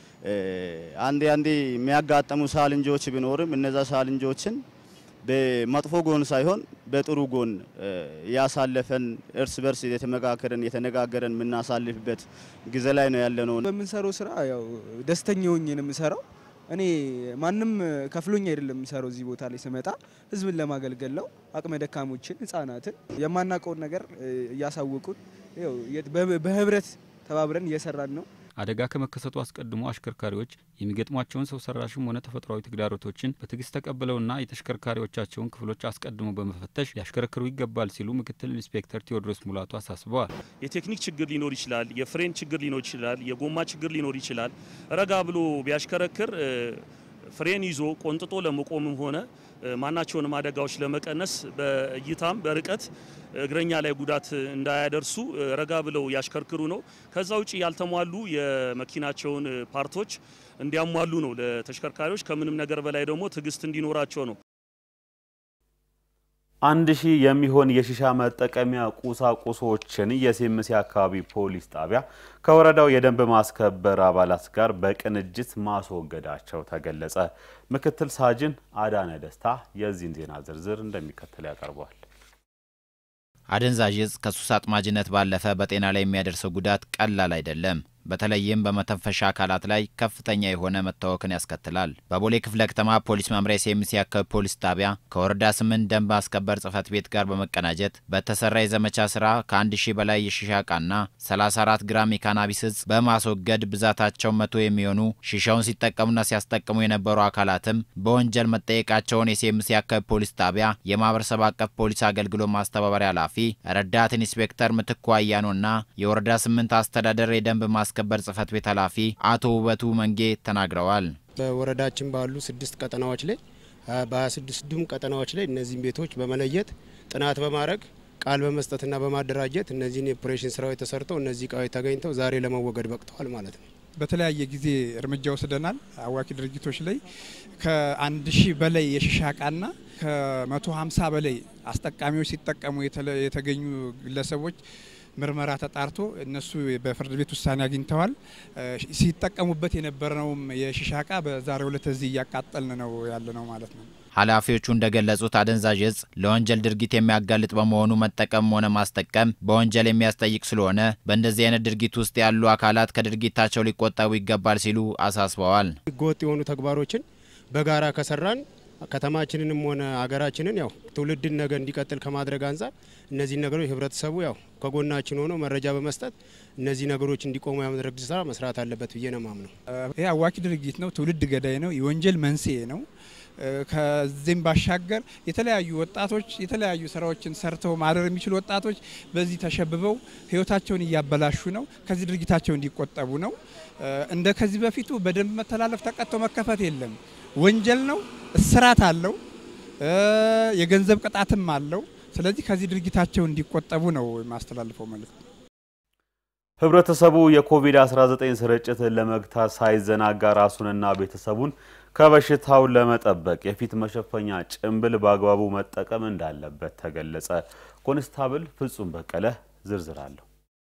አንዴ አንዴ የሚያጋጥሙ ሳልንጆች ቢኖርም እነዛ ሳልንጆችን በመጥፎ ጎን ሳይሆን በጥሩ ጎን ያሳለፈን እርስ በርስ የተመካከረን የተነጋገረን የምናሳልፍበት ጊዜ ላይ ነው ያለ ነው። በምንሰራው ስራ ያው ደስተኛ ሆኜ ነው የምሰራው። እኔ ማንም ከፍሎኝ አይደለም የምሰራው። እዚህ ቦታ ላይ ስመጣ ህዝብን ለማገልገል ነው። አቅመ ደካሞችን፣ ህጻናትን የማናውቀውን ነገር እያሳወቁን በህብረት ተባብረን እየሰራን ነው። አደጋ ከመከሰቱ አስቀድሞ አሽከርካሪዎች የሚገጥሟቸውን ሰው ሰራሽም ሆነ ተፈጥሯዊ ተግዳሮቶችን በትዕግስት ተቀብለውና የተሽከርካሪዎቻቸውን ክፍሎች አስቀድሞ በመፈተሽ ሊያሽከረክሩ ይገባል ሲሉ ምክትል ኢንስፔክተር ቴዎድሮስ ሙላቱ አሳስበዋል። የቴክኒክ ችግር ሊኖር ይችላል፣ የፍሬን ችግር ሊኖር ይችላል፣ የጎማ ችግር ሊኖር ይችላል። ረጋ ብሎ ቢያሽከረክር ፍሬን ይዞ ቆንጥጦ ለመቆምም ሆነ ማናቸውንም አደጋዎች ለመቀነስ በእይታም በርቀት እግረኛ ላይ ጉዳት እንዳያደርሱ ረጋ ብለው ያሽከርክሩ ነው። ከዛ ውጭ ያልተሟሉ የመኪናቸውን ፓርቶች እንዲያሟሉ ነው ለተሽከርካሪዎች። ከምንም ነገር በላይ ደግሞ ትዕግስት እንዲኖራቸው ነው። አንድ ሺህ የሚሆን የሺሻ መጠቀሚያ ቁሳቁሶችን የሴምሴ አካባቢ ፖሊስ ጣቢያ ከወረዳው የደንብ ማስከበር አባላት ጋር በቅንጅት ማስወገዳቸው ተገለጸ። ምክትል ሳጅን አዳነ ደስታ የዚህን ዜና ዝርዝር እንደሚከተል ያቀርበዋል። አደንዛዥ እጽ ከሱስ አጥማጅነት ባለፈ በጤና ላይ የሚያደርሰው ጉዳት ቀላል አይደለም። በተለይም በመተንፈሻ አካላት ላይ ከፍተኛ የሆነ መታወክን ያስከትላል። በቦሌ ክፍለ ከተማ ፖሊስ መምሪያ ሴምሴ አካባቢ ፖሊስ ጣቢያ ከወረዳ ስምንት ደንብ ማስከበር ጽሕፈት ቤት ጋር በመቀናጀት በተሰራ የዘመቻ ስራ ከአንድ ሺህ በላይ የሺሻ እቃና 34 ግራም የካናቢስ እጽ በማስወገድ ብዛታቸው መቶ የሚሆኑ ሺሻውን ሲጠቀሙና ሲያስጠቅሙ የነበሩ አካላትም በወንጀል መጠየቃቸውን የሴምሴ አካባቢ ፖሊስ ጣቢያ የማህበረሰብ አቀፍ ፖሊስ አገልግሎት ማስተባበሪያ ኃላፊ ረዳት ኢንስፔክተር ምትኩ አያኖና የወረዳ ስምንት አስተዳደር የደንብ ማስ ማስከበር ጽሕፈት ቤት ኃላፊ አቶ ውበቱ መንጌ ተናግረዋል። በወረዳችን ባሉ ስድስት ቀጠናዎች ላይ በሀያ ስድስቱም ቀጠናዎች ላይ እነዚህን ቤቶች በመለየት ጥናት በማድረግ ቃል በመስጠትና በማደራጀት እነዚህን የኦፕሬሽን ስራዎች ተሰርተው እነዚህ እቃዎች ተገኝተው ዛሬ ለመወገድ በቅተዋል ማለት ነው። በተለያየ ጊዜ እርምጃ ወስደናል። አዋኪ ድርጊቶች ላይ ከአንድ ሺህ በላይ የሺሻ እቃና ከመቶ ሀምሳ በላይ አስጠቃሚዎች ሲጠቀሙ የተገኙ ግለሰቦች ምርመራ ተጣርቶ እነሱ በፍርድ ቤት ውሳኔ አግኝተዋል። ሲጠቀሙበት የነበረውም የሺሻ እቃ በዛሬው ዕለት እዚህ እያቃጠልን ነው ያለ ነው ማለት ነው። ኃላፊዎቹ እንደገለጹት አደንዛዥ እጽ ለወንጀል ድርጊት የሚያጋልጥ በመሆኑ መጠቀም ሆነ ማስጠቀም በወንጀል የሚያስጠይቅ ስለሆነ በእንደዚህ አይነት ድርጊት ውስጥ ያሉ አካላት ከድርጊታቸው ሊቆጠቡ ይገባል ሲሉ አሳስበዋል። ህገወጥ የሆኑ ተግባሮችን በጋራ ከሰራን ከተማችንንም ሆነ ሀገራችንን ያው ትውልድን ነገ እንዲቀጥል ከማድረግ አንጻር እነዚህ ነገሮች ህብረተሰቡ ያው ከጎናችን ሆኖ መረጃ በመስጠት እነዚህ ነገሮች እንዲቆሙ የማድረግ ስራ መስራት አለበት ብዬ ነው ማምነው። ይህ አዋኪ ድርጊት ነው፣ ትውልድ ገዳይ ነው፣ የወንጀል መንስኤ ነው። ከዚህም ባሻገር የተለያዩ ወጣቶች የተለያዩ ስራዎችን ሰርተው ማደር የሚችሉ ወጣቶች በዚህ ተሸብበው ህይወታቸውን እያበላሹ ነው። ከዚህ ድርጊታቸው እንዲቆጠቡ ነው። እንደ ከዚህ በፊቱ በደንብ መተላለፍ ተቀጥቶ መከፈት የለም። ወንጀል ነው፣ እስራት አለው፣ የገንዘብ ቅጣትም አለው። ስለዚህ ከዚህ ድርጊታቸው እንዲቆጠቡ ነው የማስተላልፈው መልእክት። ህብረተሰቡ የኮቪድ-19 ስርጭትን ለመግታት ሳይዘናጋ ራሱንና ቤተሰቡን ከበሽታው ለመጠበቅ የፊት መሸፈኛ ጭንብል በአግባቡ መጠቀም እንዳለበት ተገለጸ። ኮንስታብል ፍጹም በቀለ ዝርዝር አለሁ።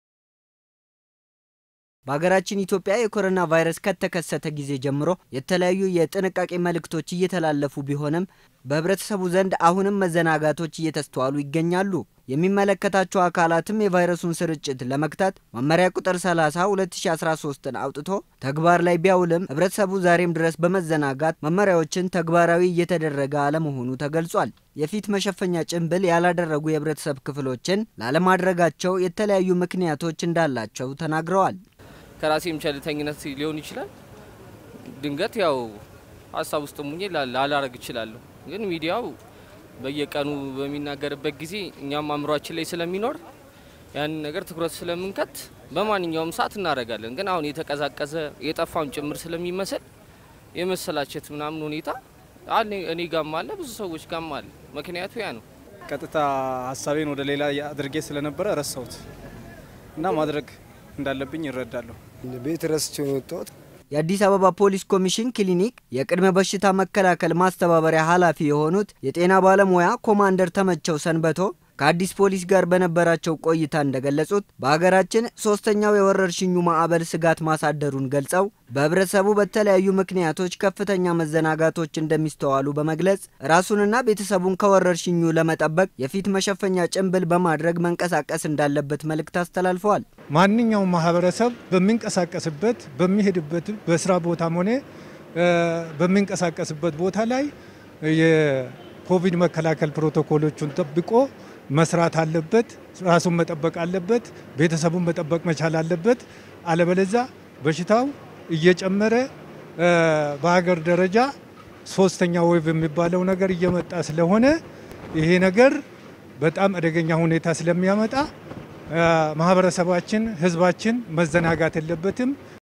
በሀገራችን ኢትዮጵያ የኮሮና ቫይረስ ከተከሰተ ጊዜ ጀምሮ የተለያዩ የጥንቃቄ መልእክቶች እየተላለፉ ቢሆንም በህብረተሰቡ ዘንድ አሁንም መዘናጋቶች እየተስተዋሉ ይገኛሉ። የሚመለከታቸው አካላትም የቫይረሱን ስርጭት ለመግታት መመሪያ ቁጥር 30 2013ን አውጥቶ ተግባር ላይ ቢያውልም ህብረተሰቡ ዛሬም ድረስ በመዘናጋት መመሪያዎችን ተግባራዊ እየተደረገ አለመሆኑ ተገልጿል። የፊት መሸፈኛ ጭንብል ያላደረጉ የህብረተሰብ ክፍሎችን ላለማድረጋቸው የተለያዩ ምክንያቶች እንዳላቸው ተናግረዋል። ከራሴም ቸልተኝነት ሊሆን ይችላል። ድንገት ያው ሀሳብ ውስጥ ሙኜ ላላረግ እችላለሁ። ግን ሚዲያው በየቀኑ በሚናገርበት ጊዜ እኛም አእምሯችን ላይ ስለሚኖር ያንን ነገር ትኩረት ስለምንከት በማንኛውም ሰዓት እናደርጋለን። ግን አሁን የተቀዛቀዘ የጠፋውን ጭምር ስለሚመስል የመሰላቸት ምናምን ሁኔታ እኔ ጋም አለ፣ ብዙ ሰዎች ጋም አለ። ምክንያቱ ያ ነው። ቀጥታ ሀሳቤን ወደ ሌላ አድርጌ ስለነበረ ረሳሁት እና ማድረግ እንዳለብኝ ይረዳለሁ። ቤት ረስቼ ነው የወጣሁት። የአዲስ አበባ ፖሊስ ኮሚሽን ክሊኒክ የቅድመ በሽታ መከላከል ማስተባበሪያ ኃላፊ የሆኑት የጤና ባለሙያ ኮማንደር ተመቸው ሰንበቶ ከአዲስ ፖሊስ ጋር በነበራቸው ቆይታ እንደገለጹት በሀገራችን ሶስተኛው የወረርሽኙ ማዕበል ስጋት ማሳደሩን ገልጸው በህብረተሰቡ በተለያዩ ምክንያቶች ከፍተኛ መዘናጋቶች እንደሚስተዋሉ በመግለጽ ራሱንና ቤተሰቡን ከወረርሽኙ ለመጠበቅ የፊት መሸፈኛ ጭንብል በማድረግ መንቀሳቀስ እንዳለበት መልእክት አስተላልፈዋል። ማንኛውም ማህበረሰብ በሚንቀሳቀስበት በሚሄድበት በስራ ቦታም ሆነ በሚንቀሳቀስበት ቦታ ላይ የኮቪድ መከላከል ፕሮቶኮሎቹን ጠብቆ መስራት አለበት። ራሱን መጠበቅ አለበት። ቤተሰቡን መጠበቅ መቻል አለበት። አለበለዛ በሽታው እየጨመረ በሀገር ደረጃ ሶስተኛ ዌቭ የሚባለው ነገር እየመጣ ስለሆነ ይሄ ነገር በጣም አደገኛ ሁኔታ ስለሚያመጣ ማህበረሰባችን፣ ህዝባችን መዘናጋት የለበትም።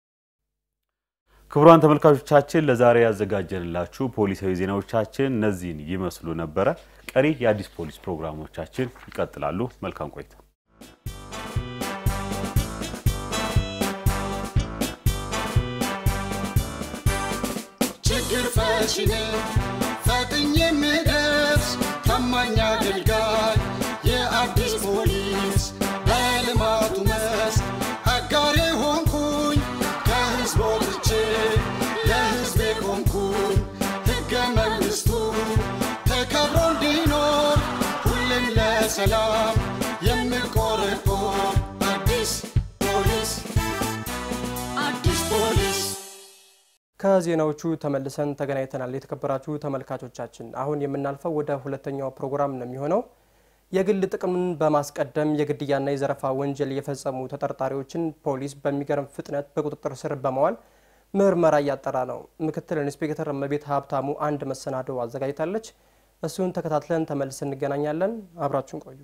ክቡራን ተመልካቾቻችን ለዛሬ ያዘጋጀንላችሁ ፖሊሳዊ ዜናዎቻችን እነዚህን ይመስሉ ነበረ። ቀሪ የአዲስ ፖሊስ ፕሮግራሞቻችን ይቀጥላሉ። መልካም ቆይታ። ችግር ፈቺ ነኝ ፈጥኜ የምደርስ ታማኝ ታማኝ አገልጋይ የአዲስ ፖሊስ በልማቱ መስክ አጋሬ ሆንኩኝ ከህዝብ ወጥቼ ለህዝቤ ቆምኩኝ ሕገ መንግሥቱ ተከብሮ እንዲኖር ሁሌም ለሰላም የምቆረቆር አዲስ ፖሊስ አዲስ ፖሊስ ከዜናዎቹ ተመልሰን ተገናኝተናል። የተከበራችሁ ተመልካቾቻችን፣ አሁን የምናልፈው ወደ ሁለተኛው ፕሮግራም ነው የሚሆነው። የግል ጥቅምን በማስቀደም የግድያና የዘረፋ ወንጀል የፈጸሙ ተጠርጣሪዎችን ፖሊስ በሚገርም ፍጥነት በቁጥጥር ስር በመዋል ምርመራ እያጠራ ነው። ምክትል ኢንስፔክተር እመቤት ሀብታሙ አንድ መሰናዶ አዘጋጅታለች። እሱን ተከታትለን ተመልሰን እንገናኛለን። አብራችሁን ቆዩ።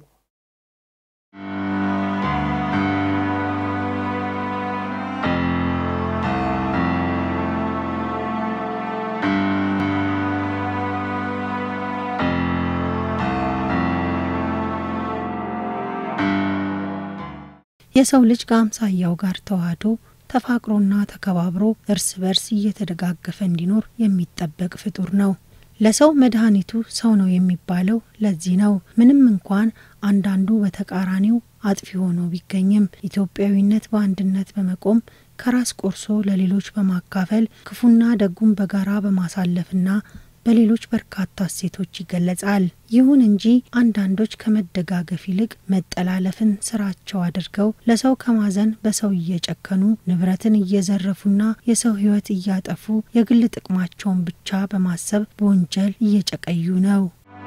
የሰው ልጅ ከአምሳያው ጋር ተዋህዶ ተፋቅሮና ተከባብሮ እርስ በርስ እየተደጋገፈ እንዲኖር የሚጠበቅ ፍጡር ነው። ለሰው መድኃኒቱ ሰው ነው የሚባለው ለዚህ ነው። ምንም እንኳን አንዳንዱ በተቃራኒው አጥፊ ሆኖ ቢገኝም ኢትዮጵያዊነት በአንድነት በመቆም ከራስ ቆርሶ ለሌሎች በማካፈል ክፉና ደጉን በጋራ በማሳለፍና በሌሎች በርካታ እሴቶች ይገለጻል። ይሁን እንጂ አንዳንዶች ከመደጋገፍ ይልቅ መጠላለፍን ስራቸው አድርገው ለሰው ከማዘን በሰው እየጨከኑ ንብረትን እየዘረፉና የሰው ሕይወት እያጠፉ የግል ጥቅማቸውን ብቻ በማሰብ በወንጀል እየጨቀዩ ነው።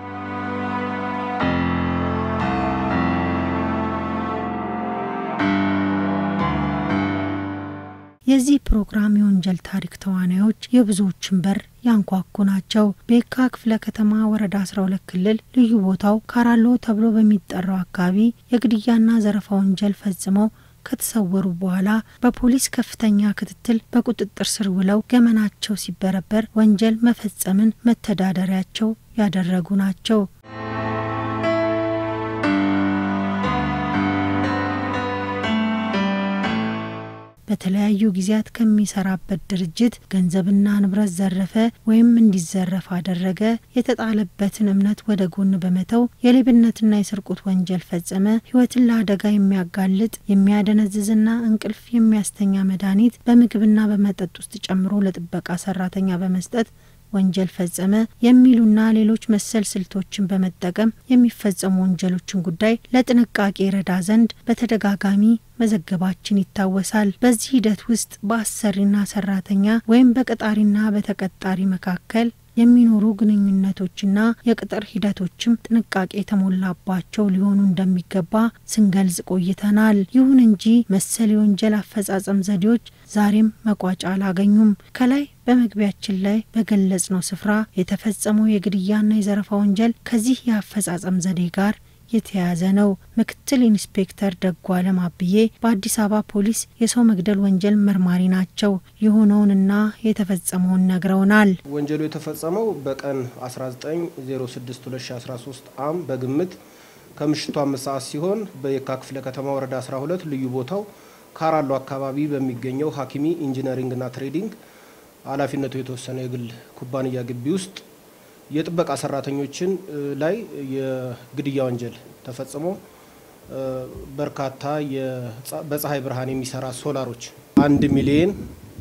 የዚህ ፕሮግራም የወንጀል ታሪክ ተዋናዮች የብዙዎችን በር ያንኳኩ ናቸው። በየካ ክፍለ ከተማ ወረዳ 12 ክልል ልዩ ቦታው ካራሎ ተብሎ በሚጠራው አካባቢ የግድያና ዘረፋ ወንጀል ፈጽመው ከተሰወሩ በኋላ በፖሊስ ከፍተኛ ክትትል በቁጥጥር ስር ውለው ገመናቸው ሲበረበር ወንጀል መፈጸምን መተዳደሪያቸው ያደረጉ ናቸው። በተለያዩ ጊዜያት ከሚሰራበት ድርጅት ገንዘብና ንብረት ዘረፈ ወይም እንዲዘረፍ አደረገ። የተጣለበትን እምነት ወደ ጎን በመተው የሌብነትና የስርቆት ወንጀል ፈጸመ። ሕይወትን ለአደጋ የሚያጋልጥ የሚያደነዝዝና እንቅልፍ የሚያስተኛ መድኃኒት በምግብና በመጠጥ ውስጥ ጨምሮ ለጥበቃ ሰራተኛ በመስጠት ወንጀል ፈጸመ የሚሉና ሌሎች መሰል ስልቶችን በመጠቀም የሚፈጸሙ ወንጀሎችን ጉዳይ ለጥንቃቄ ረዳ ዘንድ በተደጋጋሚ መዘገባችን ይታወሳል። በዚህ ሂደት ውስጥ በአሰሪና ሰራተኛ ወይም በቀጣሪና በተቀጣሪ መካከል የሚኖሩ ግንኙነቶችና የቅጥር ሂደቶችም ጥንቃቄ የተሞላባቸው ሊሆኑ እንደሚገባ ስንገልጽ ቆይተናል። ይሁን እንጂ መሰል የወንጀል አፈጻጸም ዘዴዎች ዛሬም መቋጫ አላገኙም። ከላይ በመግቢያችን ላይ በገለጽነው ስፍራ የተፈጸመው የግድያና የዘረፋ ወንጀል ከዚህ የአፈጻጸም ዘዴ ጋር የተያያዘ ነው። ምክትል ኢንስፔክተር ደጉ አለም አብዬ በአዲስ አበባ ፖሊስ የሰው መግደል ወንጀል መርማሪ ናቸው። የሆነውንና የተፈጸመውን ነግረውናል። ወንጀሉ የተፈጸመው በቀን 19062013 አም በግምት ከምሽቱ አምስት ሰዓት ሲሆን በየካ ክፍለ ከተማ ወረዳ 12 ልዩ ቦታው ካራሎ አካባቢ በሚገኘው ሀኪሚ ኢንጂነሪንግና ትሬዲንግ ኃላፊነቱ የተወሰነ የግል ኩባንያ ግቢ ውስጥ የጥበቃ ሰራተኞችን ላይ የግድያ ወንጀል ተፈጽሞ በርካታ በፀሐይ ብርሃን የሚሰራ ሶላሮች አንድ ሚሊየን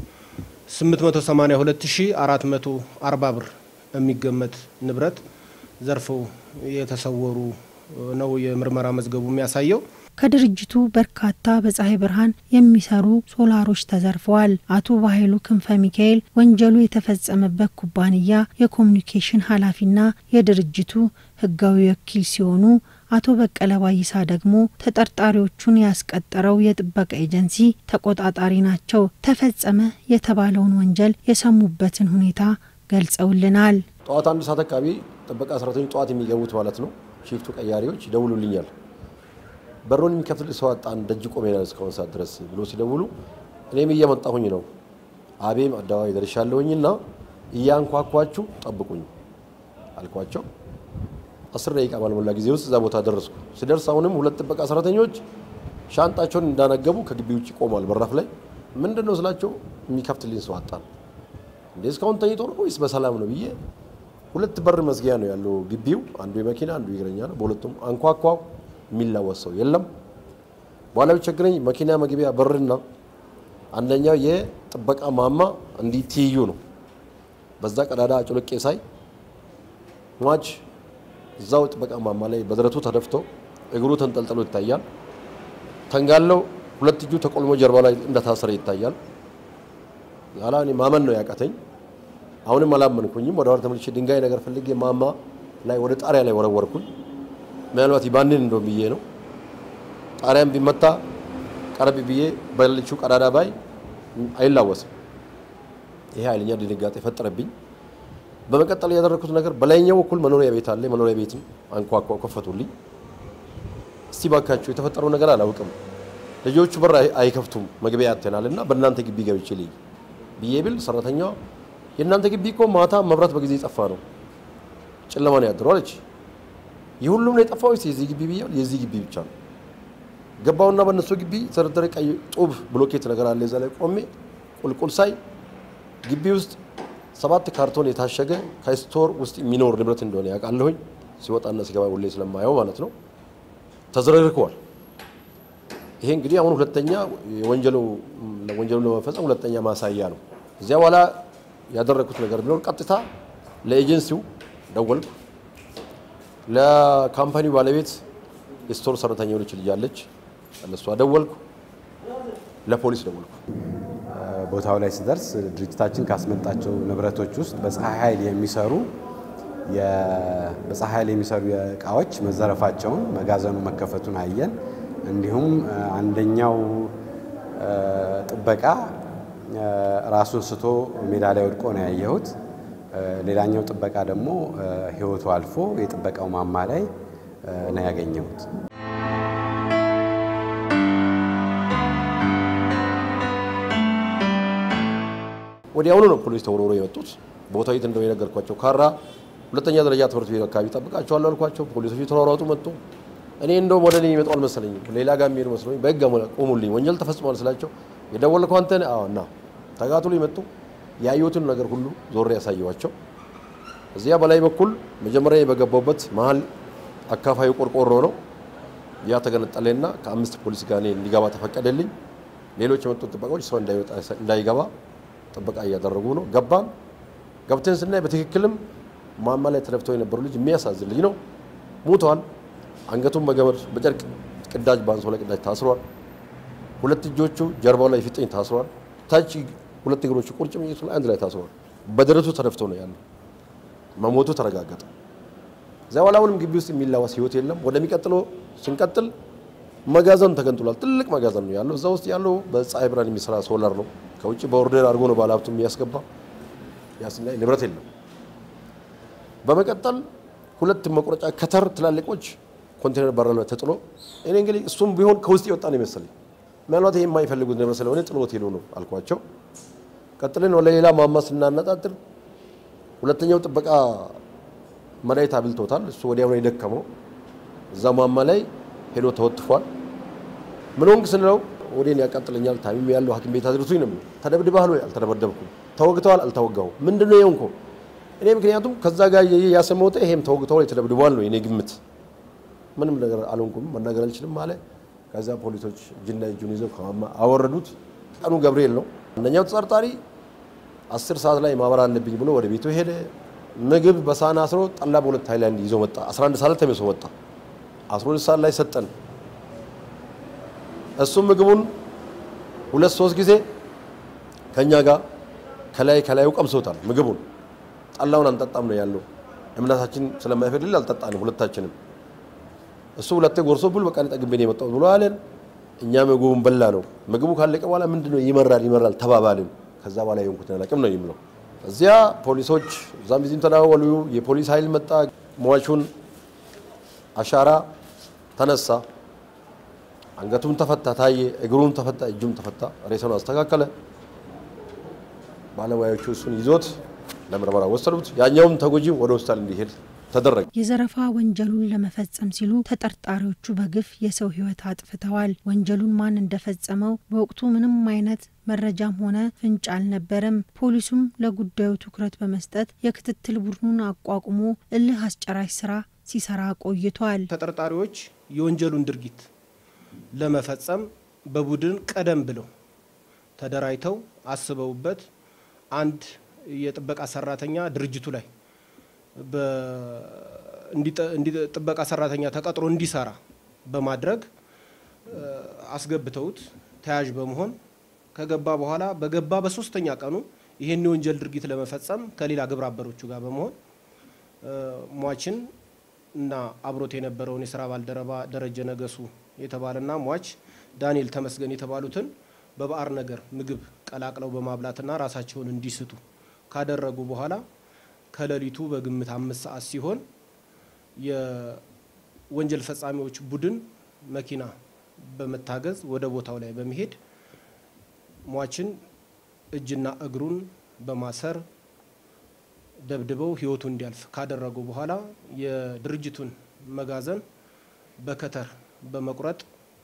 882440 ብር የሚገመት ንብረት ዘርፈው የተሰወሩ ነው የምርመራ መዝገቡ የሚያሳየው። ከድርጅቱ በርካታ በፀሐይ ብርሃን የሚሰሩ ሶላሮች ተዘርፈዋል። አቶ ባህሉ ክንፈ ሚካኤል ወንጀሉ የተፈጸመበት ኩባንያ የኮሚኒኬሽን ኃላፊና የድርጅቱ ሕጋዊ ወኪል ሲሆኑ አቶ በቀለ ባይሳ ደግሞ ተጠርጣሪዎቹን ያስቀጠረው የጥበቃ ኤጀንሲ ተቆጣጣሪ ናቸው። ተፈጸመ የተባለውን ወንጀል የሰሙበትን ሁኔታ ገልጸውልናል። ጠዋት አንድ ሰዓት አካባቢ ጥበቃ ሰራተኞች ጠዋት የሚገቡት ማለት ነው ሽፍቱ ቀያሪዎች ይደውሉልኛል። በሩን የሚከፍትል ሰው አጣን፣ ደጅ ቆሜናል እስካሁን ሰዓት ድረስ ብሎ ሲደውሉ እኔም እየመጣሁኝ ነው አቤም አደባባይ ደርሻለሁኝና እያንኳኳችሁ ጠብቁኝ አልኳቸው። አስር ደቂቃ ባልሞላ ጊዜ ውስጥ እዛ ቦታ ደረስኩ። ስደርስ አሁንም ሁለት ጥበቃ ሰራተኞች ሻንጣቸውን እንዳነገቡ ከግቢ ውጭ ቆሟል በራፍ ላይ። ምንድን ነው ስላቸው የሚከፍትልኝ ሰው አጣን። እንዴ እስካሁን ተኝቶ ነው ወይስ በሰላም ነው ብዬ ሁለት በር መዝጊያ ነው ያለው ግቢው። አንዱ የመኪና አንዱ የእግረኛ ነው። በሁለቱም አንኳኳው፣ የሚላወስ ሰው የለም። በኋላ ቢቸግረኝ መኪና መግቢያ በርና አንደኛው የጥበቃ ማማ እንዲህ ትይዩ ነው። በዛ ቀዳዳ አጭሎቄ ሳይ ሟች እዛው ጥበቃ ማማ ላይ በደረቱ ተደፍቶ እግሩ ተንጠልጥሎ ይታያል። ተንጋለው ሁለት እጁ ተቆልሞ ጀርባ ላይ እንደታሰረ ይታያል። ኋላ እኔ ማመን ነው ያቃተኝ። አሁንም አላመንኩኝም። ወደ ኋላ ተመልሼ ድንጋይ ነገር ፈልጌ ማማ ላይ ወደ ጣሪያ ላይ ወረወርኩኝ። ምናልባት ይባንን እንደው ብዬ ነው። ጣሪያም ቢመታ ቀረብ ብዬ በልቹ ቀዳዳ ባይ አይላወስም። ይሄ ኃይለኛ ድንጋጤ ፈጠረብኝ። በመቀጠል ያደረኩት ነገር በላይኛው በኩል መኖሪያ ቤት አለ። መኖሪያ ቤትም አንኳኳው፣ ከፈቱልኝ። እስቲ ባካችሁ የተፈጠረው ነገር አላውቅም፣ ልጆቹ በር አይከፍቱም መግቢያ ያተናል እና በእናንተ ግቢ ገብቼ ልይ ብዬ ብል ሰራተኛዋ የእናንተ ግቢ እኮ ማታ መብራት በጊዜ የጠፋ ነው፣ ጨለማ ነው ያድረው አለች። የሁሉም ነው የጠፋው ወይስ የዚህ ግቢ ብያል? የዚህ ግቢ ብቻ ነው። ገባውና በእነሱ ግቢ ተደረደረ ቀይ ጡብ ብሎኬት ነገር አለ። እዛ ላይ ቆሜ ቁልቁል ሳይ ግቢ ውስጥ ሰባት ካርቶን የታሸገ ከስቶር ውስጥ የሚኖር ንብረት እንደሆነ ያውቃለሁኝ። ሲወጣና ሲገባ ሁሌ ስለማየው ማለት ነው። ተዝረክርከዋል። ይሄ እንግዲህ አሁን ሁለተኛ የወንጀሉ ወንጀሉ ለመፈጸም ሁለተኛ ማሳያ ነው። እዚያ በኋላ ያደረግኩት ነገር ቢኖር ቀጥታ ለኤጀንሲው ደወልኩ። ለካምፓኒው ባለቤት የስቶር ሰራተኛ የሆነች ልጅ አለች፣ ለእሷ ደወልኩ። ለፖሊስ ደወልኩ። ቦታው ላይ ስደርስ ድርጅታችን ካስመጣቸው ንብረቶች ውስጥ በፀሐይ ኃይል የሚሰሩ በፀሐይ ኃይል የሚሰሩ እቃዎች መዘረፋቸውን መጋዘኑ መከፈቱን አየን። እንዲሁም አንደኛው ጥበቃ ራሱን ስቶ ሜዳ ላይ ወድቆ ነው ያየሁት። ሌላኛው ጥበቃ ደግሞ ሕይወቱ አልፎ የጥበቃው ማማ ላይ ነው ያገኘሁት። ወዲያውኑ ነው ፖሊስ ተወርውሮ የመጡት። ቦታው የት እንደሆነ የነገርኳቸው ካራ ሁለተኛ ደረጃ ትምህርት ቤት አካባቢ ጠብቃቸዋለሁ አልኳቸው። ፖሊሶቹ ተሯሯጡ መጡ። እኔ እንደውም ወደ እኔ ይመጣው አልመሰለኝም። ሌላ ጋር የሚሄዱ መስሎኝ በህግ ቆሙልኝ። ወንጀል ተፈጽሟል ስላቸው የደወልከው አንተ ነህ? አዎ። እና ተጋትሎ ይመጡ ያዩትን ነገር ሁሉ ዞሬ ያሳየዋቸው። እዚያ በላይ በኩል መጀመሪያ በገባውበት መሀል አካፋዩ ቆርቆሮ ነው። ያ ተገነጠለና ከአምስት ፖሊስ ጋር እኔ እንዲገባ ተፈቀደልኝ። ሌሎች የመጡት ጥበቃዎች ሰው እንዳይገባ ጥበቃ እያደረጉ ነው። ገባን። ገብተን ስናይ በትክክልም ማማ ላይ ተደፍተው የነበሩ ልጅ የሚያሳዝን ልጅ ነው። ሙተዋል። አንገቱን በገመድ በጨርቅ ቅዳጅ በአንሶላ ቅዳጅ ታስሯል። ሁለት እጆቹ ጀርባው ላይ ፊጥኝ ታስሯል። ታች ሁለት እግሮቹ ቁርጭምጭሚቱ ላይ አንድ ላይ ታስሯል። በደረቱ ተደፍቶ ነው ያለው። መሞቱ ተረጋገጠ። እዚያ በኋላ አሁንም ግቢ ውስጥ የሚላወስ ህይወት የለም። ወደሚቀጥለው ስንቀጥል መጋዘን ተገንጥሏል። ትልቅ መጋዘን ነው ያለው። እዛ ውስጥ ያለው በፀሐይ ብርሃን የሚሰራ ሶላር ነው። ከውጭ በኦርደር አድርጎ ነው ባለሀብቱ የሚያስገባ። ያስናይ ንብረት የለም። በመቀጠል ሁለት መቁረጫ ከተር ትላልቆች ኮንቴነር በር ላይ ተጥሎ እኔ እንግዲህ እሱም ቢሆን ከውስጥ የወጣ ነው ይመስለኝ። ምናልባት ይሄ የማይፈልጉት ንብረት ስለሆነ ጥሎት ሄዶ ነው አልኳቸው። ቀጥልን ወደ ሌላ ማማ ስናነጣጥር ሁለተኛው ጥበቃ መድኃኒት አብልቶታል። እሱ ወዲያው ነው የደከመው። እዛ ማማ ላይ ሄዶ ተወጥፏል። ምን ሆንክ ስንለው ወዴን ያቃጥለኛል፣ ታሚም ያለው ሐኪም ቤት አድርሱኝ ነው። ተደብድበሃል ወይ? አልተደበደብኩም። ተወግተዋል? አልተወጋሁ። ምንድን ነው የሆንከው? እኔ ምክንያቱም ከዛ ጋር ያሰመውጠ ይሄም ተወግተዋል፣ የተደብድበዋል ነው የኔ ግምት። ምንም ነገር አልሆንኩም፣ መናገር አልችልም አለ። ከዛ ፖሊሶች እጅና እጁን ይዘው ከማማ አወረዱት። ቀኑ ገብርኤል ነው። አንደኛው ተጠርጣሪ አስር ሰዓት ላይ ማበር አለብኝ ብሎ ወደ ቤቱ ሄደ። ምግብ በሳህን አስሮ ጠላ በሁለት ሃይላንድ ይዞ መጣ። 11 ሰዓት ተመልሶ መጣ። 12 ሰዓት ላይ ሰጠን። እሱም ምግቡን ሁለት ሶስት ጊዜ ከኛ ጋር ከላይ ከላዩ ቀምሶታል። ምግቡን ጠላውን አንጠጣም ነው ያለው። እምነታችን ስለማይፈቅድል አልጠጣንም ሁለታችንም። እሱ ሁለቴ ጎርሶ ቡል በቃ ጠግቤ ነው የመጣሁት ብሎ አለን። እኛ ምግቡን በላ ነው። ምግቡ ካለቀ በኋላ ምንድነው ይመራል ይመራል ተባባልን። ከዛ በኋላ የሆንኩትን አላውቅም ነው የሚለው። እዚያ ፖሊሶች እዛም ዚህም ተደዋወሉ። የፖሊስ ኃይል መጣ። ሟቹን አሻራ ተነሳ። አንገቱም ተፈታ ታየ፣ እግሩም ተፈታ፣ እጁም ተፈታ። ሬሳውን አስተካከለ። ባለሙያዎቹ እሱን ይዞት ለምርመራ ወሰዱት። ያኛውም ተጎጂ ወደ ሆስፒታል እንዲሄድ ተደረገ። የዘረፋ ወንጀሉን ለመፈጸም ሲሉ ተጠርጣሪዎቹ በግፍ የሰው ሕይወት አጥፍተዋል። ወንጀሉን ማን እንደፈጸመው በወቅቱ ምንም አይነት መረጃም ሆነ ፍንጭ አልነበረም። ፖሊሱም ለጉዳዩ ትኩረት በመስጠት የክትትል ቡድኑን አቋቁሞ እልህ አስጨራሽ ስራ ሲሰራ ቆይቷል። ተጠርጣሪዎች የወንጀሉን ድርጊት ለመፈጸም በቡድን ቀደም ብለው ተደራጅተው አስበውበት አንድ የጥበቃ ሰራተኛ ድርጅቱ ላይ ጥበቃ ሰራተኛ ተቀጥሮ እንዲሰራ በማድረግ አስገብተውት ተያዥ በመሆን ከገባ በኋላ በገባ በሶስተኛ ቀኑ ይህን የወንጀል ድርጊት ለመፈጸም ከሌላ ግብረ አበሮቹ ጋር በመሆን ሟችን እና አብሮት የነበረውን የስራ ባልደረባ ደረጀ ነገሱ የተባለና ሟች ዳንኤል ተመስገን የተባሉትን በባዕር ነገር ምግብ ቀላቅለው በማብላትና ራሳቸውን እንዲስቱ ካደረጉ በኋላ ከሌሊቱ በግምት አምስት ሰዓት ሲሆን የወንጀል ፈጻሚዎች ቡድን መኪና በመታገዝ ወደ ቦታው ላይ በመሄድ ሟችን እጅና እግሩን በማሰር ደብድበው ሕይወቱ እንዲያልፍ ካደረጉ በኋላ የድርጅቱን መጋዘን በከተር በመቁረጥ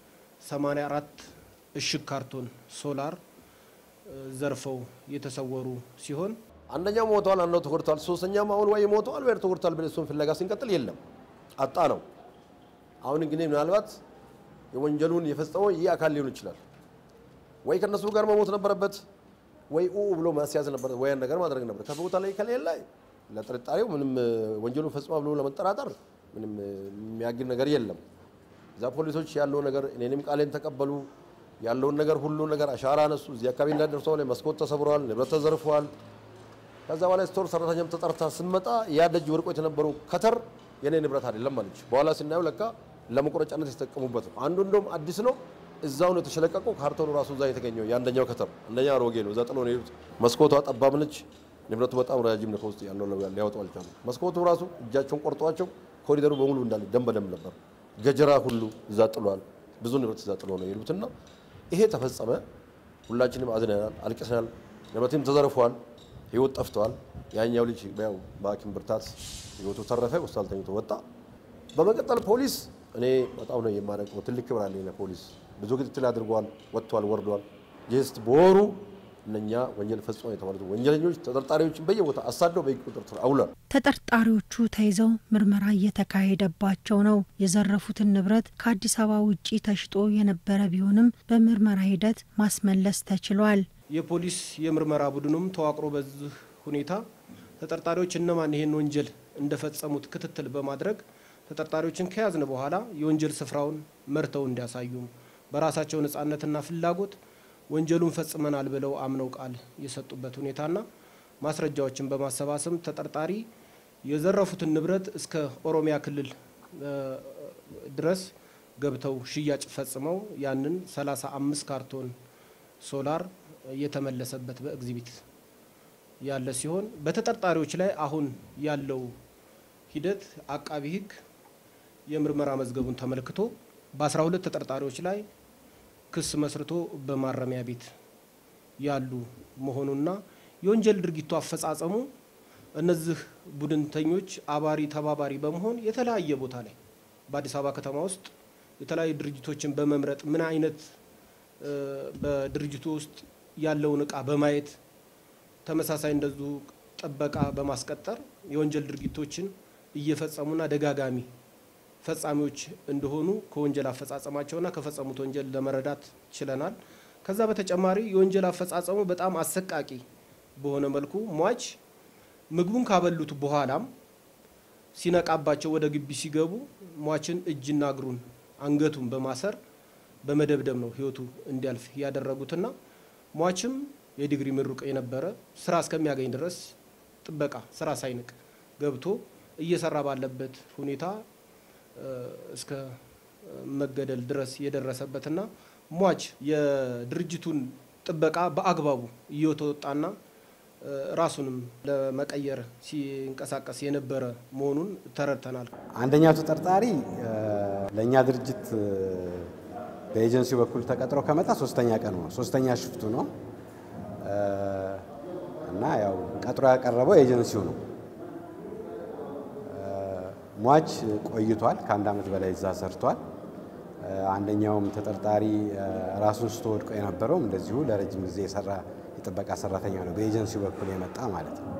84 እሽግ ካርቶን ሶላር ዘርፈው የተሰወሩ ሲሆን አንደኛው ሞተዋል፣ አንደኛው ተጎድተዋል፣ ሶስተኛም አሁን ወይ ሞተዋል ወይ ተጎድተዋል ብለን እሱን ፍለጋ ስንቀጥል የለም አጣ ነው። አሁን እንግዲህ ምናልባት የወንጀሉን የፈጸመው ይህ አካል ሊሆን ይችላል። ወይ ከነሱ ጋር መሞት ነበረበት፣ ወይ ኡ ብሎ ማስያዝ ነበረበት፣ ወይ ነገር ማድረግ ነበረበት። ከቦታ ላይ ከሌለ ለጥርጣሬው ምንም ወንጀሉን ፈጽሟል ብሎ ለመጠራጠር ምንም የሚያግድ ነገር የለም። እዛ ፖሊሶች ያለው ነገር እኔንም ቃሌን ተቀበሉ ያለውን ነገር ሁሉ ነገር አሻራ አነሱ። እዚህ አካባቢ እንዳደርሰው ላይ መስኮት ተሰብረዋል፣ ንብረት ተዘርፈዋል። ከዛ በኋላ ስቶር ሰራተኛም ተጠርታ ስመጣ ያ ደጅ ወድቆ የተነበረው ከተር የኔ ንብረት አይደለም አለች። በኋላ ስናየው ለካ ለመቁረጫነት የተጠቀሙበት ነው። አንዱ እንደውም አዲስ ነው፣ እዛው ነው የተሸለቀቀው። ካርቶኑ ራሱ እዛ የተገኘው የአንደኛው ከተር፣ አንደኛ አሮጌ ነው። እዛ ጥሎ ነው የሄዱት። መስኮቷ ጠባብ ነች፣ ንብረቱ በጣም ረጃጅም ነው። ከውስጥ ያለው ሊያወጡ አልቻሉ። መስኮቱ ራሱ እጃቸውን ቆርጧቸው ኮሪደሩ በሙሉ እንዳለ ደም በደም ነበር። ገጀራ ሁሉ እዛ ጥሏል። ብዙ ንብረት እዛ ጥሎ ነው የሄዱትና ይሄ ተፈጸመ። ሁላችንም አዝነናል፣ አልቅሰናል። ንብረትም ተዘርፏል፣ ህይወት ጠፍተዋል። ያኛው ልጅ ያው በሐኪም ብርታት ህይወቱ ተረፈ፣ ሆስፒታል ተኝቶ ወጣ። በመቀጠል ፖሊስ እኔ በጣም ነው የማደንቀው፣ ትልቅ ክብር አለኝ ለፖሊስ። ብዙ ክትትል አድርጓል፣ ወጥቷል፣ ወርዷል። ጀስት በወሩ እነኛ ወንጀል ፈጽሞ የተባሉት ወንጀለኞች ተጠርጣሪዎችን በየቦታ አሳደው በህግ ቁጥጥር ስር አውሏል። ተጠርጣሪዎቹ ተይዘው ምርመራ እየተካሄደባቸው ነው። የዘረፉትን ንብረት ከአዲስ አበባ ውጪ ተሽጦ የነበረ ቢሆንም በምርመራ ሂደት ማስመለስ ተችሏል። የፖሊስ የምርመራ ቡድኑም ተዋቅሮ በዚህ ሁኔታ ተጠርጣሪዎች እነማን ይህን ወንጀል እንደፈጸሙት ክትትል በማድረግ ተጠርጣሪዎችን ከያዝን በኋላ የወንጀል ስፍራውን መርተው እንዲያሳዩ በራሳቸው ነጻነትና ፍላጎት ወንጀሉን ፈጽመናል ብለው አምነው ቃል የሰጡበት ሁኔታና ማስረጃዎችን በማሰባሰብ ተጠርጣሪ የዘረፉትን ንብረት እስከ ኦሮሚያ ክልል ድረስ ገብተው ሽያጭ ፈጽመው ያንን 35 ካርቶን ሶላር የተመለሰበት በኤግዚቢት ያለ ሲሆን በተጠርጣሪዎች ላይ አሁን ያለው ሂደት አቃቢ ሕግ የምርመራ መዝገቡን ተመልክቶ በ12 ተጠርጣሪዎች ላይ ክስ መስርቶ በማረሚያ ቤት ያሉ መሆኑና የወንጀል ድርጊቱ አፈጻጸሙ እነዚህ ቡድንተኞች አባሪ ተባባሪ በመሆን የተለያየ ቦታ ላይ በአዲስ አበባ ከተማ ውስጥ የተለያዩ ድርጅቶችን በመምረጥ ምን አይነት በድርጅቱ ውስጥ ያለውን እቃ በማየት ተመሳሳይ እንደዚሁ ጥበቃ በማስቀጠር የወንጀል ድርጊቶችን እየፈጸሙና ደጋጋሚ ፈጻሚዎች እንደሆኑ ከወንጀል አፈጻጸማቸውና ከፈጸሙት ወንጀል ለመረዳት ችለናል። ከዛ በተጨማሪ የወንጀል አፈጻጸሙ በጣም አሰቃቂ በሆነ መልኩ ሟች ምግቡን ካበሉት በኋላም ሲነቃባቸው ወደ ግቢ ሲገቡ ሟችን እጅና እግሩን አንገቱን በማሰር በመደብደብ ነው ህይወቱ እንዲያልፍ ያደረጉትና ሟችም የዲግሪ ምሩቅ የነበረ ስራ እስከሚያገኝ ድረስ ጥበቃ ስራ ሳይንቅ ገብቶ እየሰራ ባለበት ሁኔታ እስከ መገደል ድረስ የደረሰበትና ሟች የድርጅቱን ጥበቃ በአግባቡ እየተወጣና ራሱንም ለመቀየር ሲንቀሳቀስ የነበረ መሆኑን ተረድተናል። አንደኛው ተጠርጣሪ ለእኛ ድርጅት በኤጀንሲው በኩል ተቀጥሮ ከመጣ ሶስተኛ ቀኑ ነው፣ ሶስተኛ ሽፍቱ ነው እና ያው ቀጥሮ ያቀረበው ኤጀንሲው ነው። ሟች ቆይቷል። ከአንድ ዓመት በላይ እዛ ሰርቷል። አንደኛውም ተጠርጣሪ ራሱን ስቶ ወድቆ የነበረውም እንደዚሁ ለረጅም ጊዜ የሰራ የጥበቃ ሰራተኛ ነው፣ በኤጀንሲው በኩል የመጣ ማለት ነው።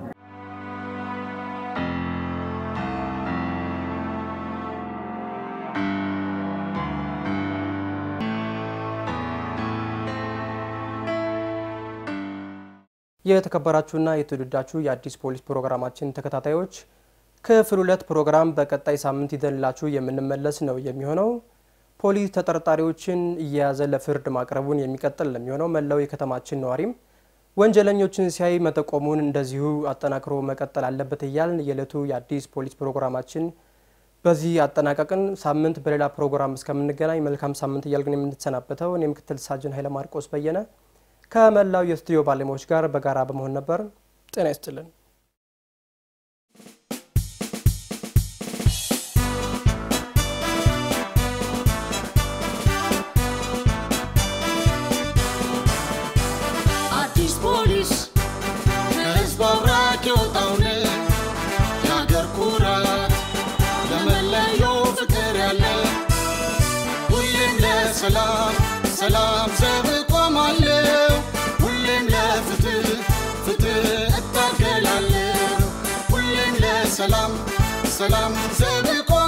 የተከበራችሁና የተወደዳችሁ የአዲስ ፖሊስ ፕሮግራማችን ተከታታዮች ክፍል ሁለት ፕሮግራም በቀጣይ ሳምንት ይዘንላችሁ የምንመለስ ነው የሚሆነው። ፖሊስ ተጠርጣሪዎችን እየያዘ ለፍርድ ማቅረቡን የሚቀጥል ለሚሆነው መላው የከተማችን ነዋሪም ወንጀለኞችን ሲያይ መጠቆሙን እንደዚሁ አጠናክሮ መቀጠል አለበት እያልን የዕለቱ የአዲስ ፖሊስ ፕሮግራማችን በዚህ አጠናቀቅን። ሳምንት በሌላ ፕሮግራም እስከምንገናኝ መልካም ሳምንት እያልግን የምንሰናበተው እኔ ምክትል ሳጅን ኃይለ ማርቆስ በየነ ከመላው የስቱዲዮ ባለሙያዎች ጋር በጋራ በመሆን ነበር። ጤና ይስጥልን። አዲስ ፖሊስ ከህዝብ አብራክ የወጣውን የአገር ኩራት ለመለየው ፍቅር ያለ ሁሌም ለሰላም ሰላም ዘብ ቆማለሁ ሁሌም ለፍትህ ፍትህ እታገላለሁ ሁሌም ለሰላም ሰላም ዘብ